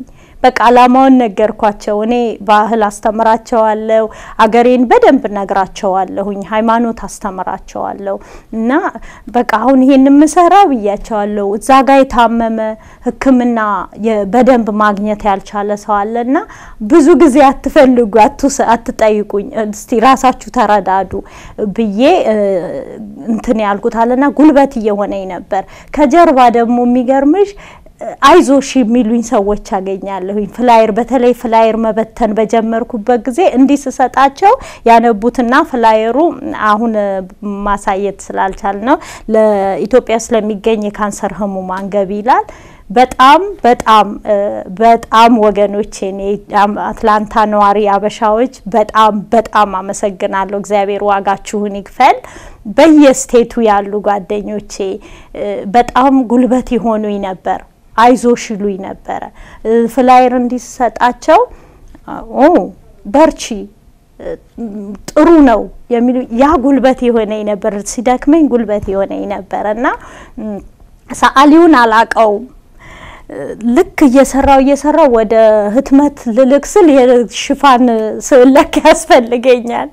በቃ አላማውን ነገርኳቸው። እኔ ባህል አስተምራቸዋለሁ፣ አገሬን በደንብ ነግራቸዋለሁኝ፣ ሃይማኖት አስተምራቸዋለሁ እና በቃ አሁን ይሄን የምሰራ ብያቸዋለሁ። እዛ ጋ የታመመ ሕክምና በደንብ ማግኘት ያልቻለ ሰው አለ እና ብዙ ጊዜ አትፈልጉ፣ አትጠይቁኝ፣ እስቲ ራሳችሁ ተረዳዱ ብዬ እንትን ያልኩት አለና ጉልበት እየሆነኝ ነበር። ከጀርባ ደግሞ የሚገርምሽ አይዞሽ የሚሉኝ ሰዎች አገኛለሁኝ። ፍላየር በተለይ ፍላየር መበተን በጀመርኩበት ጊዜ እንዲህ ስሰጣቸው ያነቡትና ፍላየሩ አሁን ማሳየት ስላልቻል ነው ለኢትዮጵያ ስለሚገኝ የካንሰር ህሙማን ገቢ ይላል። በጣም በጣም በጣም ወገኖቼ አትላንታ ነዋሪ አበሻዎች በጣም በጣም አመሰግናለሁ። እግዚአብሔር ዋጋችሁን ይክፈል። በየስቴቱ ያሉ ጓደኞቼ በጣም ጉልበት የሆኑኝ ነበር። አይዞሽ ይሉኝ ነበረ። ፍላየር እንዲሰጣቸው ኦ በርቺ ጥሩ ነው የሚሉ ያ ጉልበት የሆነኝ ነበር። ሲደክመኝ ጉልበት የሆነኝ ነበር እና ሰዓሊውን አላቀውም ልክ እየሰራው እየሰራው ወደ ህትመት ልልክ ስል የሽፋን ስዕል ለካ ያስፈልገኛል።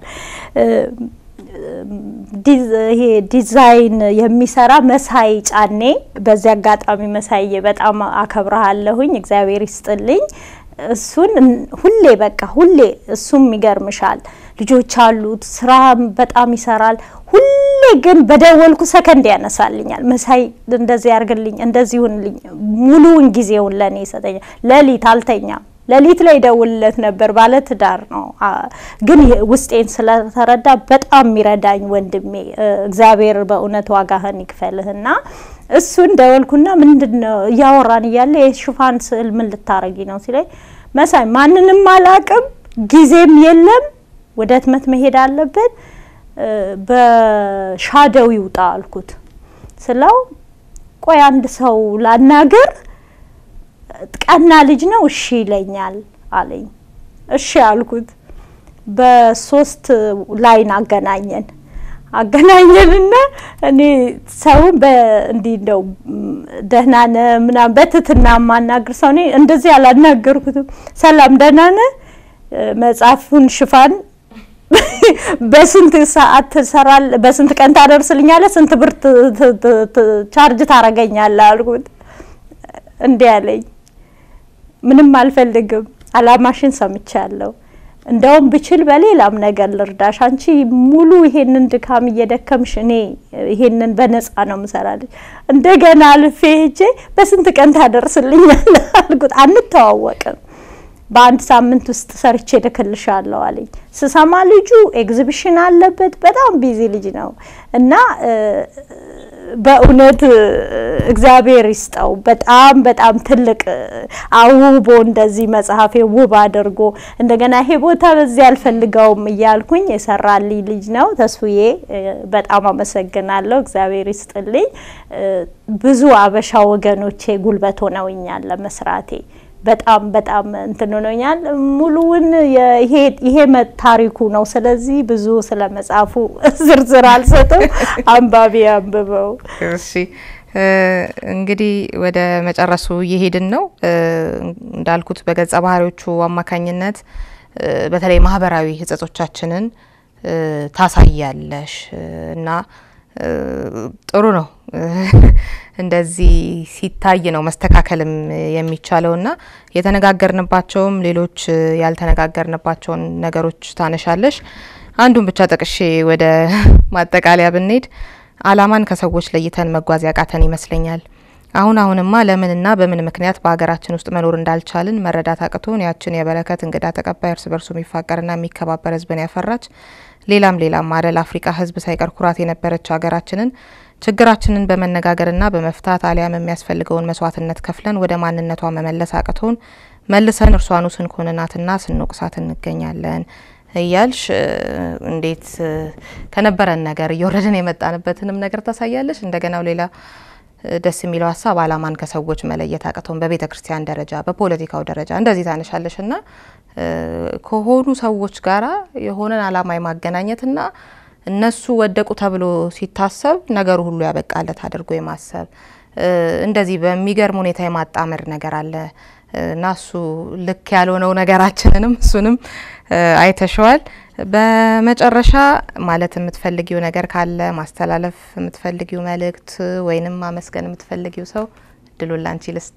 ይሄ ዲዛይን የሚሰራ መሳይ ጫኔ፣ በዚህ አጋጣሚ መሳዬ በጣም አከብረሃለሁኝ፣ እግዚአብሔር ይስጥልኝ። እሱን ሁሌ በቃ ሁሌ እሱም ይገርምሻል፣ ልጆች አሉት፣ ስራ በጣም ይሰራል። ሁሌ ግን በደወልኩ ሰከንድ ያነሳልኛል። መሳይ እንደዚህ ያርግልኝ፣ እንደዚህ ይሁንልኝ፣ ሙሉውን ጊዜውን ለእኔ ይሰጠኛል። ሌሊት አልተኛም። ሌሊት ላይ ደውልለት ነበር። ባለ ትዳር ነው፣ ግን ውስጤን ስለተረዳ በጣም የሚረዳኝ ወንድሜ እግዚአብሔር በእውነት ዋጋህን ይክፈልህና እሱን ደወልኩና ምንድን ነው እያወራን እያለ የሽፋን ስዕል ምን ልታረጊ ነው ሲለኝ፣ መሳይ ማንንም አላቅም፣ ጊዜም የለም፣ ወደ ህትመት መሄድ አለበት፣ በሻደው ይውጣ አልኩት ስለው፣ ቆይ አንድ ሰው ላናገር ቀና ልጅ ነው እሺ ይለኛል አለኝ። እሺ አልኩት። በሶስት ላይን አገናኘን አገናኘንና እኔ ሰውን በእንዲህ እንደው ደህና ነህ ምናምን በትትና የማናግር ሰው እኔ እንደዚህ አላናገርኩትም። ሰላም ደህና ነህ፣ መጽሐፉን ሽፋን በስንት ሰዓት ትሰራለህ፣ በስንት ቀን ታደርስልኛለህ፣ ስንት ብር ቻርጅ ታረገኛለህ አልኩት። እንዲህ አለኝ ምንም አልፈልግም፣ አላማሽን ሰምቻለሁ። እንደውም ብችል በሌላም ነገር ልርዳሽ። አንቺ ሙሉ ይሄንን ድካም እየደከምሽ እኔ ይሄንን በነፃ ነው ምሰራልሽ። እንደገና አልፌ ሄጄ በስንት ቀን ታደርስልኛል አልኩት። አንተዋወቅም፣ በአንድ ሳምንት ውስጥ ሰርቼ እልክልሻለሁ አለኝ። ስሰማ ልጁ ኤግዚቢሽን አለበት፣ በጣም ቢዚ ልጅ ነው እና በእውነት እግዚአብሔር ይስጠው። በጣም በጣም ትልቅ አውቦ እንደዚህ መጽሐፌ ውብ አድርጎ እንደገና ይሄ ቦታ በዚህ አልፈልገውም እያልኩኝ የሰራልኝ ልጅ ነው። ተስፉዬ በጣም አመሰግናለሁ። እግዚአብሔር ይስጥልኝ። ብዙ አበሻ ወገኖቼ ጉልበት ሆነውኛል ለመስራቴ በጣም በጣም እንትን ሆኖኛል። ሙሉውን ይሄ ታሪኩ ነው። ስለዚህ ብዙ ስለ መጽሐፉ ዝርዝር አልሰጥም። አንባቢ አንብበው። እሺ እንግዲህ ወደ መጨረሱ እየሄድን ነው። እንዳልኩት በገጸ ባህሪዎቹ አማካኝነት በተለይ ማህበራዊ ህጸጾቻችንን ታሳያለሽ እና ጥሩ ነው። እንደዚህ ሲታይ ነው መስተካከልም የሚቻለው እና የተነጋገርንባቸውም ሌሎች ያልተነጋገርንባቸውን ነገሮች ታነሻለሽ። አንዱን ብቻ ጠቅሼ ወደ ማጠቃለያ ብንሄድ አላማን ከሰዎች ለይተን መጓዝ ያቃተን ይመስለኛል። አሁን አሁንማ ለምንና በምን ምክንያት በሀገራችን ውስጥ መኖር እንዳልቻልን መረዳት አቅቶን ያችን የበረከት እንግዳ ተቀባይ እርስ በርሱ የሚፋቀርና የሚከባበር ህዝብን ያፈራች ሌላም ሌላም አለ ለአፍሪካ ህዝብ ሳይቀር ኩራት የነበረች ሀገራችንን ችግራችንን በመነጋገርና በመፍታት አሊያም የሚያስፈልገውን መስዋዕትነት ከፍለን ወደ ማንነቷ መመለስ አቅቶን መልሰን እርሷኑ ስንኮንናትና ስንወቅሳት እንገኛለን እያልሽ እንዴት ከነበረን ነገር እየወረድን የመጣንበትንም ነገር ታሳያለሽ። እንደገናው ሌላ ደስ የሚለው ሀሳብ አላማን ከሰዎች መለየት አቅቶን በቤተ ክርስቲያን ደረጃ በፖለቲካው ደረጃ እንደዚህ ታነሻለሽ እና ከሆኑ ሰዎች ጋራ የሆነን አላማ የማገናኘትና እነሱ ወደቁ ተብሎ ሲታሰብ ነገሩ ሁሉ ያበቃለት አድርጎ የማሰብ እንደዚህ በሚገርም ሁኔታ የማጣመር ነገር አለ እና እሱ ልክ ያልሆነው ነገራችንንም እሱንም አይተሸዋል። በመጨረሻ ማለት የምትፈልጊው ነገር ካለ ማስተላለፍ የምትፈልጊው መልእክት ወይንም ማመስገን የምትፈልጊው ሰው እድሉን ላንቺ ልስጥ።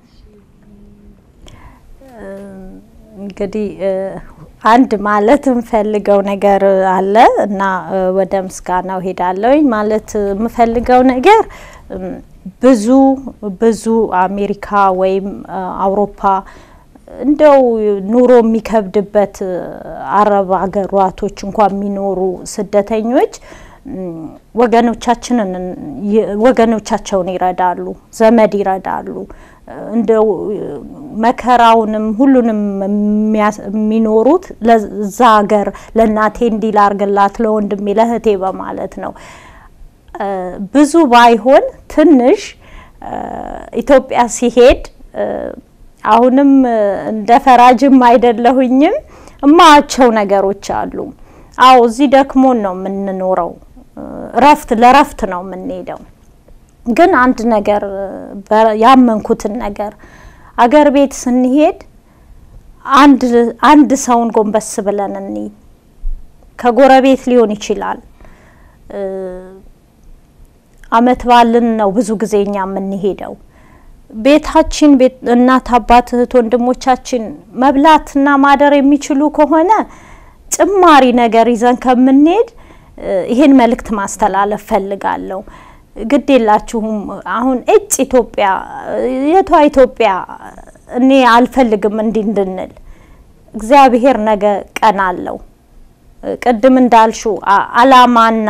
እንግዲህ አንድ ማለት የምፈልገው ነገር አለ እና ወደ ምስጋናው ሄዳለሁኝ። ማለት የምፈልገው ነገር ብዙ ብዙ አሜሪካ ወይም አውሮፓ እንደው ኑሮ የሚከብድበት አረብ ሀገራቶች እንኳን የሚኖሩ ስደተኞች ወገኖቻችንን ወገኖቻቸውን ይረዳሉ፣ ዘመድ ይረዳሉ። እንደው መከራውንም ሁሉንም የሚኖሩት ለዛ ሀገር ለእናቴ እንዲህ ላርግላት ለወንድሜ ለእህቴ በማለት ነው። ብዙ ባይሆን ትንሽ ኢትዮጵያ ሲሄድ አሁንም እንደ ፈራጅም አይደለሁኝም እማያቸው ነገሮች አሉ። አዎ እዚህ ደክሞን ነው የምንኖረው፣ እረፍት ለረፍት ነው የምንሄደው። ግን አንድ ነገር ያመንኩትን ነገር አገር ቤት ስንሄድ አንድ አንድ ሰውን ጎንበስ ብለን እኒ ከጎረቤት ሊሆን ይችላል አመት ባልን ነው ብዙ ጊዜ እኛ የምንሄደው ቤታችን እናት አባት እህት ወንድሞቻችን መብላትና ማደር የሚችሉ ከሆነ ጭማሪ ነገር ይዘን ከምንሄድ ይሄን መልእክት ማስተላለፍ ፈልጋለሁ። ግድ የላችሁም አሁን እጭ ኢትዮጵያ የቷ ኢትዮጵያ እኔ አልፈልግም እንዲህ እንድንል እግዚአብሔር ነገ ቀን አለው። ቅድም እንዳልሹ አላማና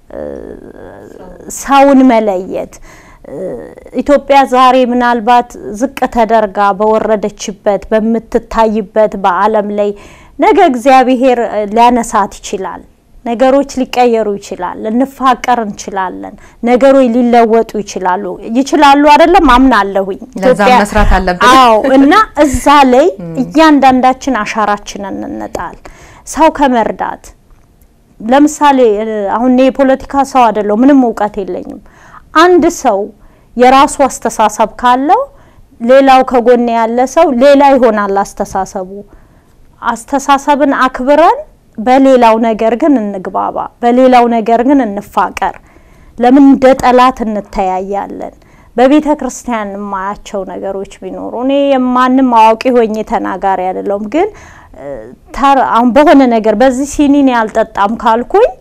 ሰውን መለየት ኢትዮጵያ ዛሬ ምናልባት ዝቅ ተደርጋ በወረደችበት በምትታይበት በዓለም ላይ ነገ እግዚአብሔር ሊያነሳት ይችላል። ነገሮች ሊቀየሩ ይችላል። ልንፋቀር እንችላለን። ነገሮች ሊለወጡ ይችላሉ ይችላሉ አይደለም አምናለሁኝ። ለዛ መስራት አለብን። አዎ እና እዛ ላይ እያንዳንዳችን አሻራችንን እንጣል። ሰው ከመርዳት ለምሳሌ አሁን እኔ የፖለቲካ ሰው አይደለሁ፣ ምንም እውቀት የለኝም። አንድ ሰው የራሱ አስተሳሰብ ካለው ሌላው ከጎን ያለ ሰው ሌላ ይሆናል አስተሳሰቡ። አስተሳሰብን አክብረን በሌላው ነገር ግን እንግባባ፣ በሌላው ነገር ግን እንፋቀር። ለምን እንደ ጠላት እንተያያለን? በቤተ ክርስቲያን የማያቸው ነገሮች ቢኖሩ እኔ የማንም አዋቂ ሆኜ ተናጋሪ አይደለሁም፣ ግን አሁን በሆነ ነገር በዚህ ሲኒን ያልጠጣም ካልኩኝ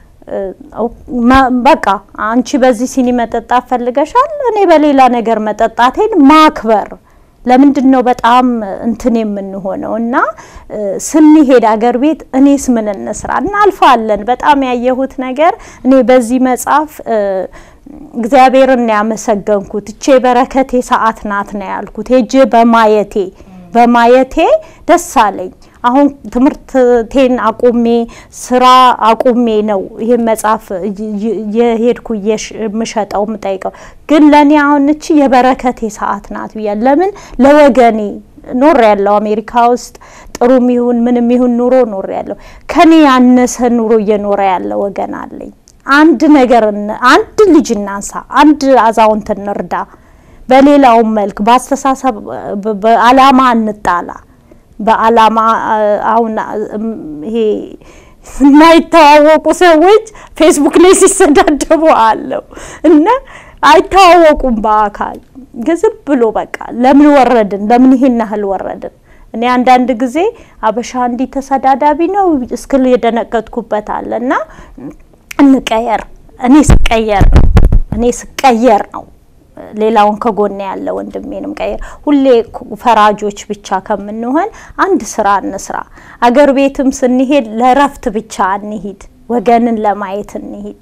በቃ አንቺ በዚህ ሲኒ መጠጣት ፈልገሻል፣ እኔ በሌላ ነገር መጠጣቴን ማክበር ለምንድን ነው በጣም እንትን የምንሆነው? እና ስንሄድ አገር ቤት እኔስ ምን እንስራ እናልፋለን። በጣም ያየሁት ነገር እኔ በዚህ መጽሐፍ እግዚአብሔርን ያመሰገንኩት እቼ በረከቴ ሰዓት ናት ነው ያልኩት። ሄጄ በማየቴ በማየቴ ደስ አለኝ። አሁን ትምህርቴን አቁሜ ስራ አቁሜ ነው ይህን መጽሐፍ የሄድኩ የምሸጠው የምጠይቀው። ግን ለእኔ አሁን እቺ የበረከቴ ሰዓት ናት ብያል። ለምን ለወገኔ ኖር ያለው አሜሪካ ውስጥ ጥሩም ይሁን ምንም ይሁን ኑሮ ኖር ያለው ከኔ ያነሰ ኑሮ እየኖረ ያለ ወገን አለኝ። አንድ ነገር አንድ ልጅ እናንሳ፣ አንድ አዛውንት እንርዳ። በሌላውም መልክ በአስተሳሰብ በአላማ እንጣላ በአላማ አሁን ይሄ የማይተዋወቁ ሰዎች ፌስቡክ ላይ ሲሰዳደቡ አለው እና አይተዋወቁም በአካል ግን ዝም ብሎ በቃ ለምን ወረድን፣ ለምን ይሄን ያህል ወረድን? እኔ አንዳንድ ጊዜ አበሻ እንዲህ ተሰዳዳቢ ነው እስክል የደነገጥኩበት አለ እና እንቀየር። እኔ ስቀየር ነው እኔ ስቀየር ነው ሌላውን ከጎን ያለ ወንድሜንም ቀይር። ሁሌ ፈራጆች ብቻ ከምንሆን አንድ ስራ እንስራ። አገር ቤትም ስንሄድ ለረፍት ብቻ እንሂድ፣ ወገንን ለማየት እንሂድ።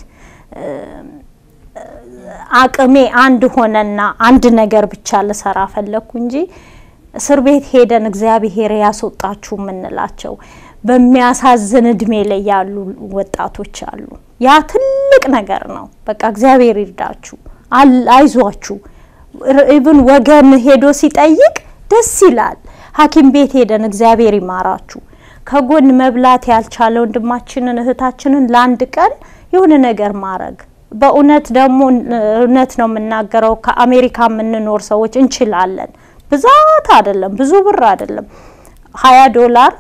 አቅሜ አንድ ሆነና አንድ ነገር ብቻ ልሰራ ፈለግኩ እንጂ እስር ቤት ሄደን እግዚአብሔር ያስወጣችሁ የምንላቸው በሚያሳዝን እድሜ ላይ ያሉ ወጣቶች አሉ። ያ ትልቅ ነገር ነው። በቃ እግዚአብሔር ይርዳችሁ፣ አይዟችሁ። ኢቭን ወገን ሄዶ ሲጠይቅ ደስ ይላል። ሐኪም ቤት ሄደን እግዚአብሔር ይማራችሁ። ከጎን መብላት ያልቻለ ወንድማችንን እህታችንን ለአንድ ቀን የሆነ ነገር ማድረግ በእውነት ደግሞ እውነት ነው የምናገረው። ከአሜሪካ የምንኖር ሰዎች እንችላለን። ብዛት አይደለም፣ ብዙ ብር አይደለም። ሀያ ዶላር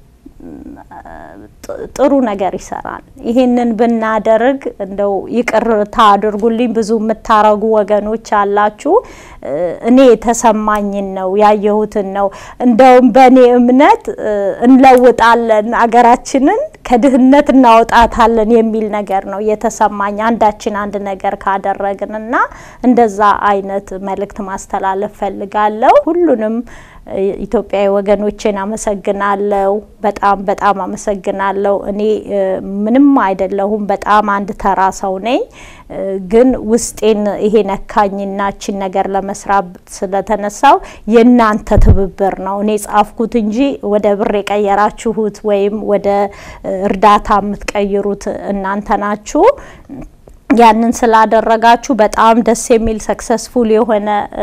ጥሩ ነገር ይሰራል። ይሄንን ብናደርግ እንደው ይቅርታ አድርጉልኝ፣ ብዙ የምታረጉ ወገኖች አላችሁ። እኔ የተሰማኝን ነው ያየሁትን ነው። እንደውም በእኔ እምነት እንለውጣለን፣ አገራችንን ከድህነት እናወጣታለን የሚል ነገር ነው የተሰማኝ አንዳችን አንድ ነገር ካደረግን እና እንደዛ አይነት መልእክት ማስተላለፍ ፈልጋለሁ ሁሉንም ኢትዮጵያዊ ወገኖቼን አመሰግናለሁ። በጣም በጣም አመሰግናለሁ። እኔ ምንም አይደለሁም፣ በጣም አንድ ተራ ሰው ነኝ። ግን ውስጤን ይሄ ነካኝና ችን ነገር ለመስራት ስለተነሳው የእናንተ ትብብር ነው። እኔ ጻፍኩት እንጂ ወደ ብር የቀየራችሁት ወይም ወደ እርዳታ የምትቀይሩት እናንተ ናችሁ። ያንን ስላደረጋችሁ በጣም ደስ የሚል ሰክሰስፉል የሆነ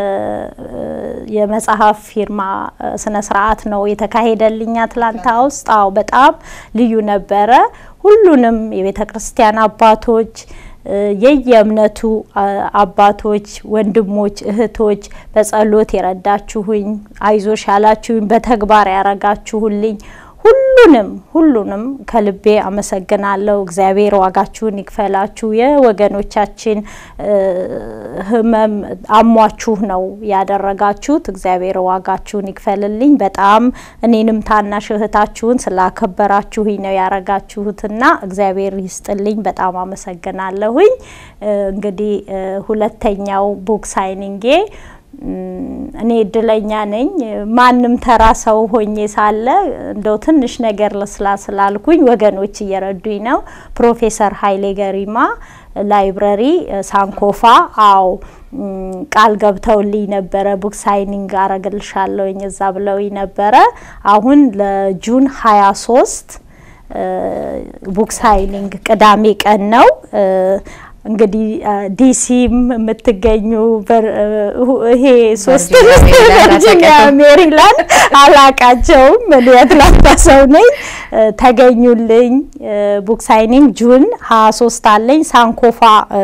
የመጽሐፍ ፊርማ ስነ ስርዓት ነው የተካሄደልኝ አትላንታ ውስጥ። አዎ በጣም ልዩ ነበረ። ሁሉንም የቤተ ክርስቲያን አባቶች የየእምነቱ አባቶች፣ ወንድሞች፣ እህቶች በጸሎት የረዳችሁኝ፣ አይዞሽ ያላችሁኝ፣ በተግባር ያረጋችሁልኝ ሁሉንም ሁሉንም ከልቤ አመሰግናለሁ። እግዚአብሔር ዋጋችሁን ይክፈላችሁ። የወገኖቻችን ሕመም አሟችሁ ነው ያደረጋችሁት። እግዚአብሔር ዋጋችሁን ይክፈልልኝ። በጣም እኔንም ታናሽ እህታችሁን ስላከበራችሁኝ ነው ያረጋችሁትና እግዚአብሔር ይስጥልኝ። በጣም አመሰግናለሁኝ። እንግዲህ ሁለተኛው ቡክ ሳይኒንጌ እኔ እድለኛ ነኝ። ማንም ተራ ሰው ሆኜ ሳለ እንደው ትንሽ ነገር ልስላ ስላልኩኝ ወገኖች እየረዱኝ ነው። ፕሮፌሰር ኃይሌ ገሪማ ላይብረሪ ሳንኮፋ፣ አዎ ቃል ገብተውልኝ ነበረ። ቡክ ሳይኒንግ አረግልሻለሁኝ እዛ ብለውኝ ነበረ። አሁን ለጁን ሀያ ሶስት ቡክ ሳይኒንግ ቅዳሜ ቀን ነው። እንግዲህ ዲሲም የምትገኙ ይሄ ሶስት ቨርጂኒያ፣ ሜሪላንድ አላቃቸውም። እኔ አትላንታ ሰው ነኝ። ተገኙልኝ። ቡክ ሳይኒንግ ጁን ሀያ ሶስት አለኝ ሳንኮፋ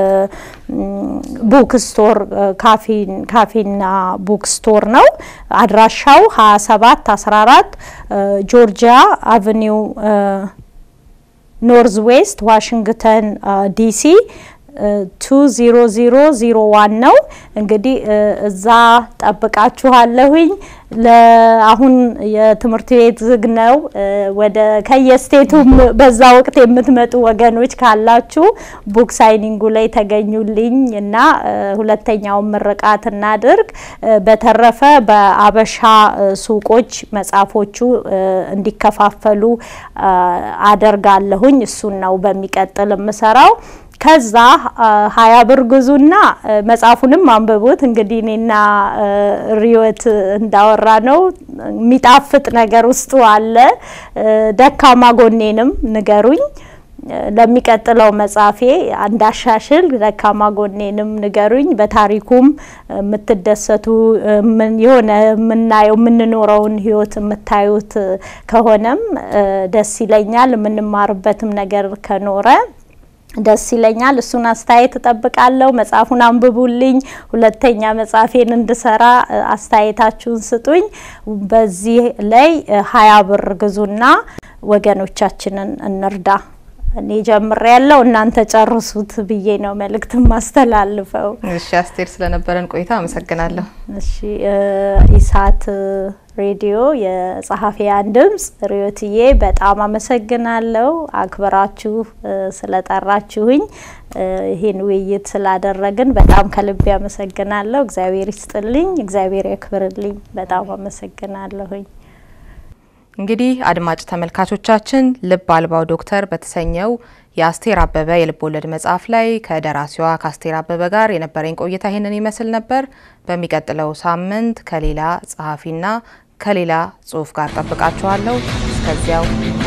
ቡክ ስቶር ካፌና ቡክ ስቶር ነው። አድራሻው ሀያ ሰባት አስራ አራት ጆርጂያ አቨኒው ኖርዝ ዌስት ዋሽንግተን ዲሲ ቱ ዚሮ ዚሮ ዚሮ ዋን ነው። እንግዲህ እዛ ጠብቃችኋለሁኝ። ለአሁን የትምህርት ቤት ዝግ ነው። ወደ ከየስቴቱ በዛ ወቅት የምትመጡ ወገኖች ካላችሁ ቡክ ሳይኒንጉ ላይ ተገኙልኝ እና ሁለተኛውን ምርቃት እናድርግ። በተረፈ በአበሻ ሱቆች መጽሐፎቹ እንዲከፋፈሉ አደርጋለሁኝ። እሱን ነው በሚቀጥል የምሰራው። ከዛ ሀያ ብር ግዙና መጽሐፉንም አንብቡት። እንግዲህ እኔና ሪዮት እንዳወራ ነው የሚጣፍጥ ነገር ውስጡ አለ። ደካማ ጎኔንም ንገሩኝ። ለሚቀጥለው መጽሐፌ እንዳሻሽል ደካማ ጎኔንም ንገሩኝ። በታሪኩም የምትደሰቱ የሆነ የምናየው የምንኖረውን ህይወት የምታዩት ከሆነም ደስ ይለኛል። የምንማርበትም ነገር ከኖረ ደስ ይለኛል። እሱን አስተያየት እጠብቃለሁ። መጽሐፉን አንብቡልኝ። ሁለተኛ መጽሐፌን እንድሰራ አስተያየታችሁን ስጡኝ። በዚህ ላይ ሀያ ብር ግዙና ወገኖቻችንን እንርዳ። እኔ ጀምሬ ያለው እናንተ ጨርሱት ብዬ ነው መልእክት ማስተላልፈው። እሺ አስቴር፣ ስለነበረን ቆይታ አመሰግናለሁ። እሺ ኢሳት ሬዲዮ የጸሐፊያን ድምጽ ሪዮትዬ በጣም አመሰግናለሁ። አክብራችሁ ስለጠራችሁኝ ይህን ውይይት ስላደረግን በጣም ከልቤ አመሰግናለሁ። እግዚአብሔር ይስጥልኝ፣ እግዚአብሔር ያክብርልኝ። በጣም አመሰግናለሁኝ። እንግዲህ አድማጭ ተመልካቾቻችን ልብ አልባው ዶክተር በተሰኘው የአስቴር አበበ የልብ ወለድ መጽሐፍ ላይ ከደራሲዋ ከአስቴር አበበ ጋር የነበረኝ ቆይታ ይህንን ይመስል ነበር። በሚቀጥለው ሳምንት ከሌላ ጸሐፊና ከሌላ ጽሑፍ ጋር ጠብቃችኋለሁ። እስከዚያው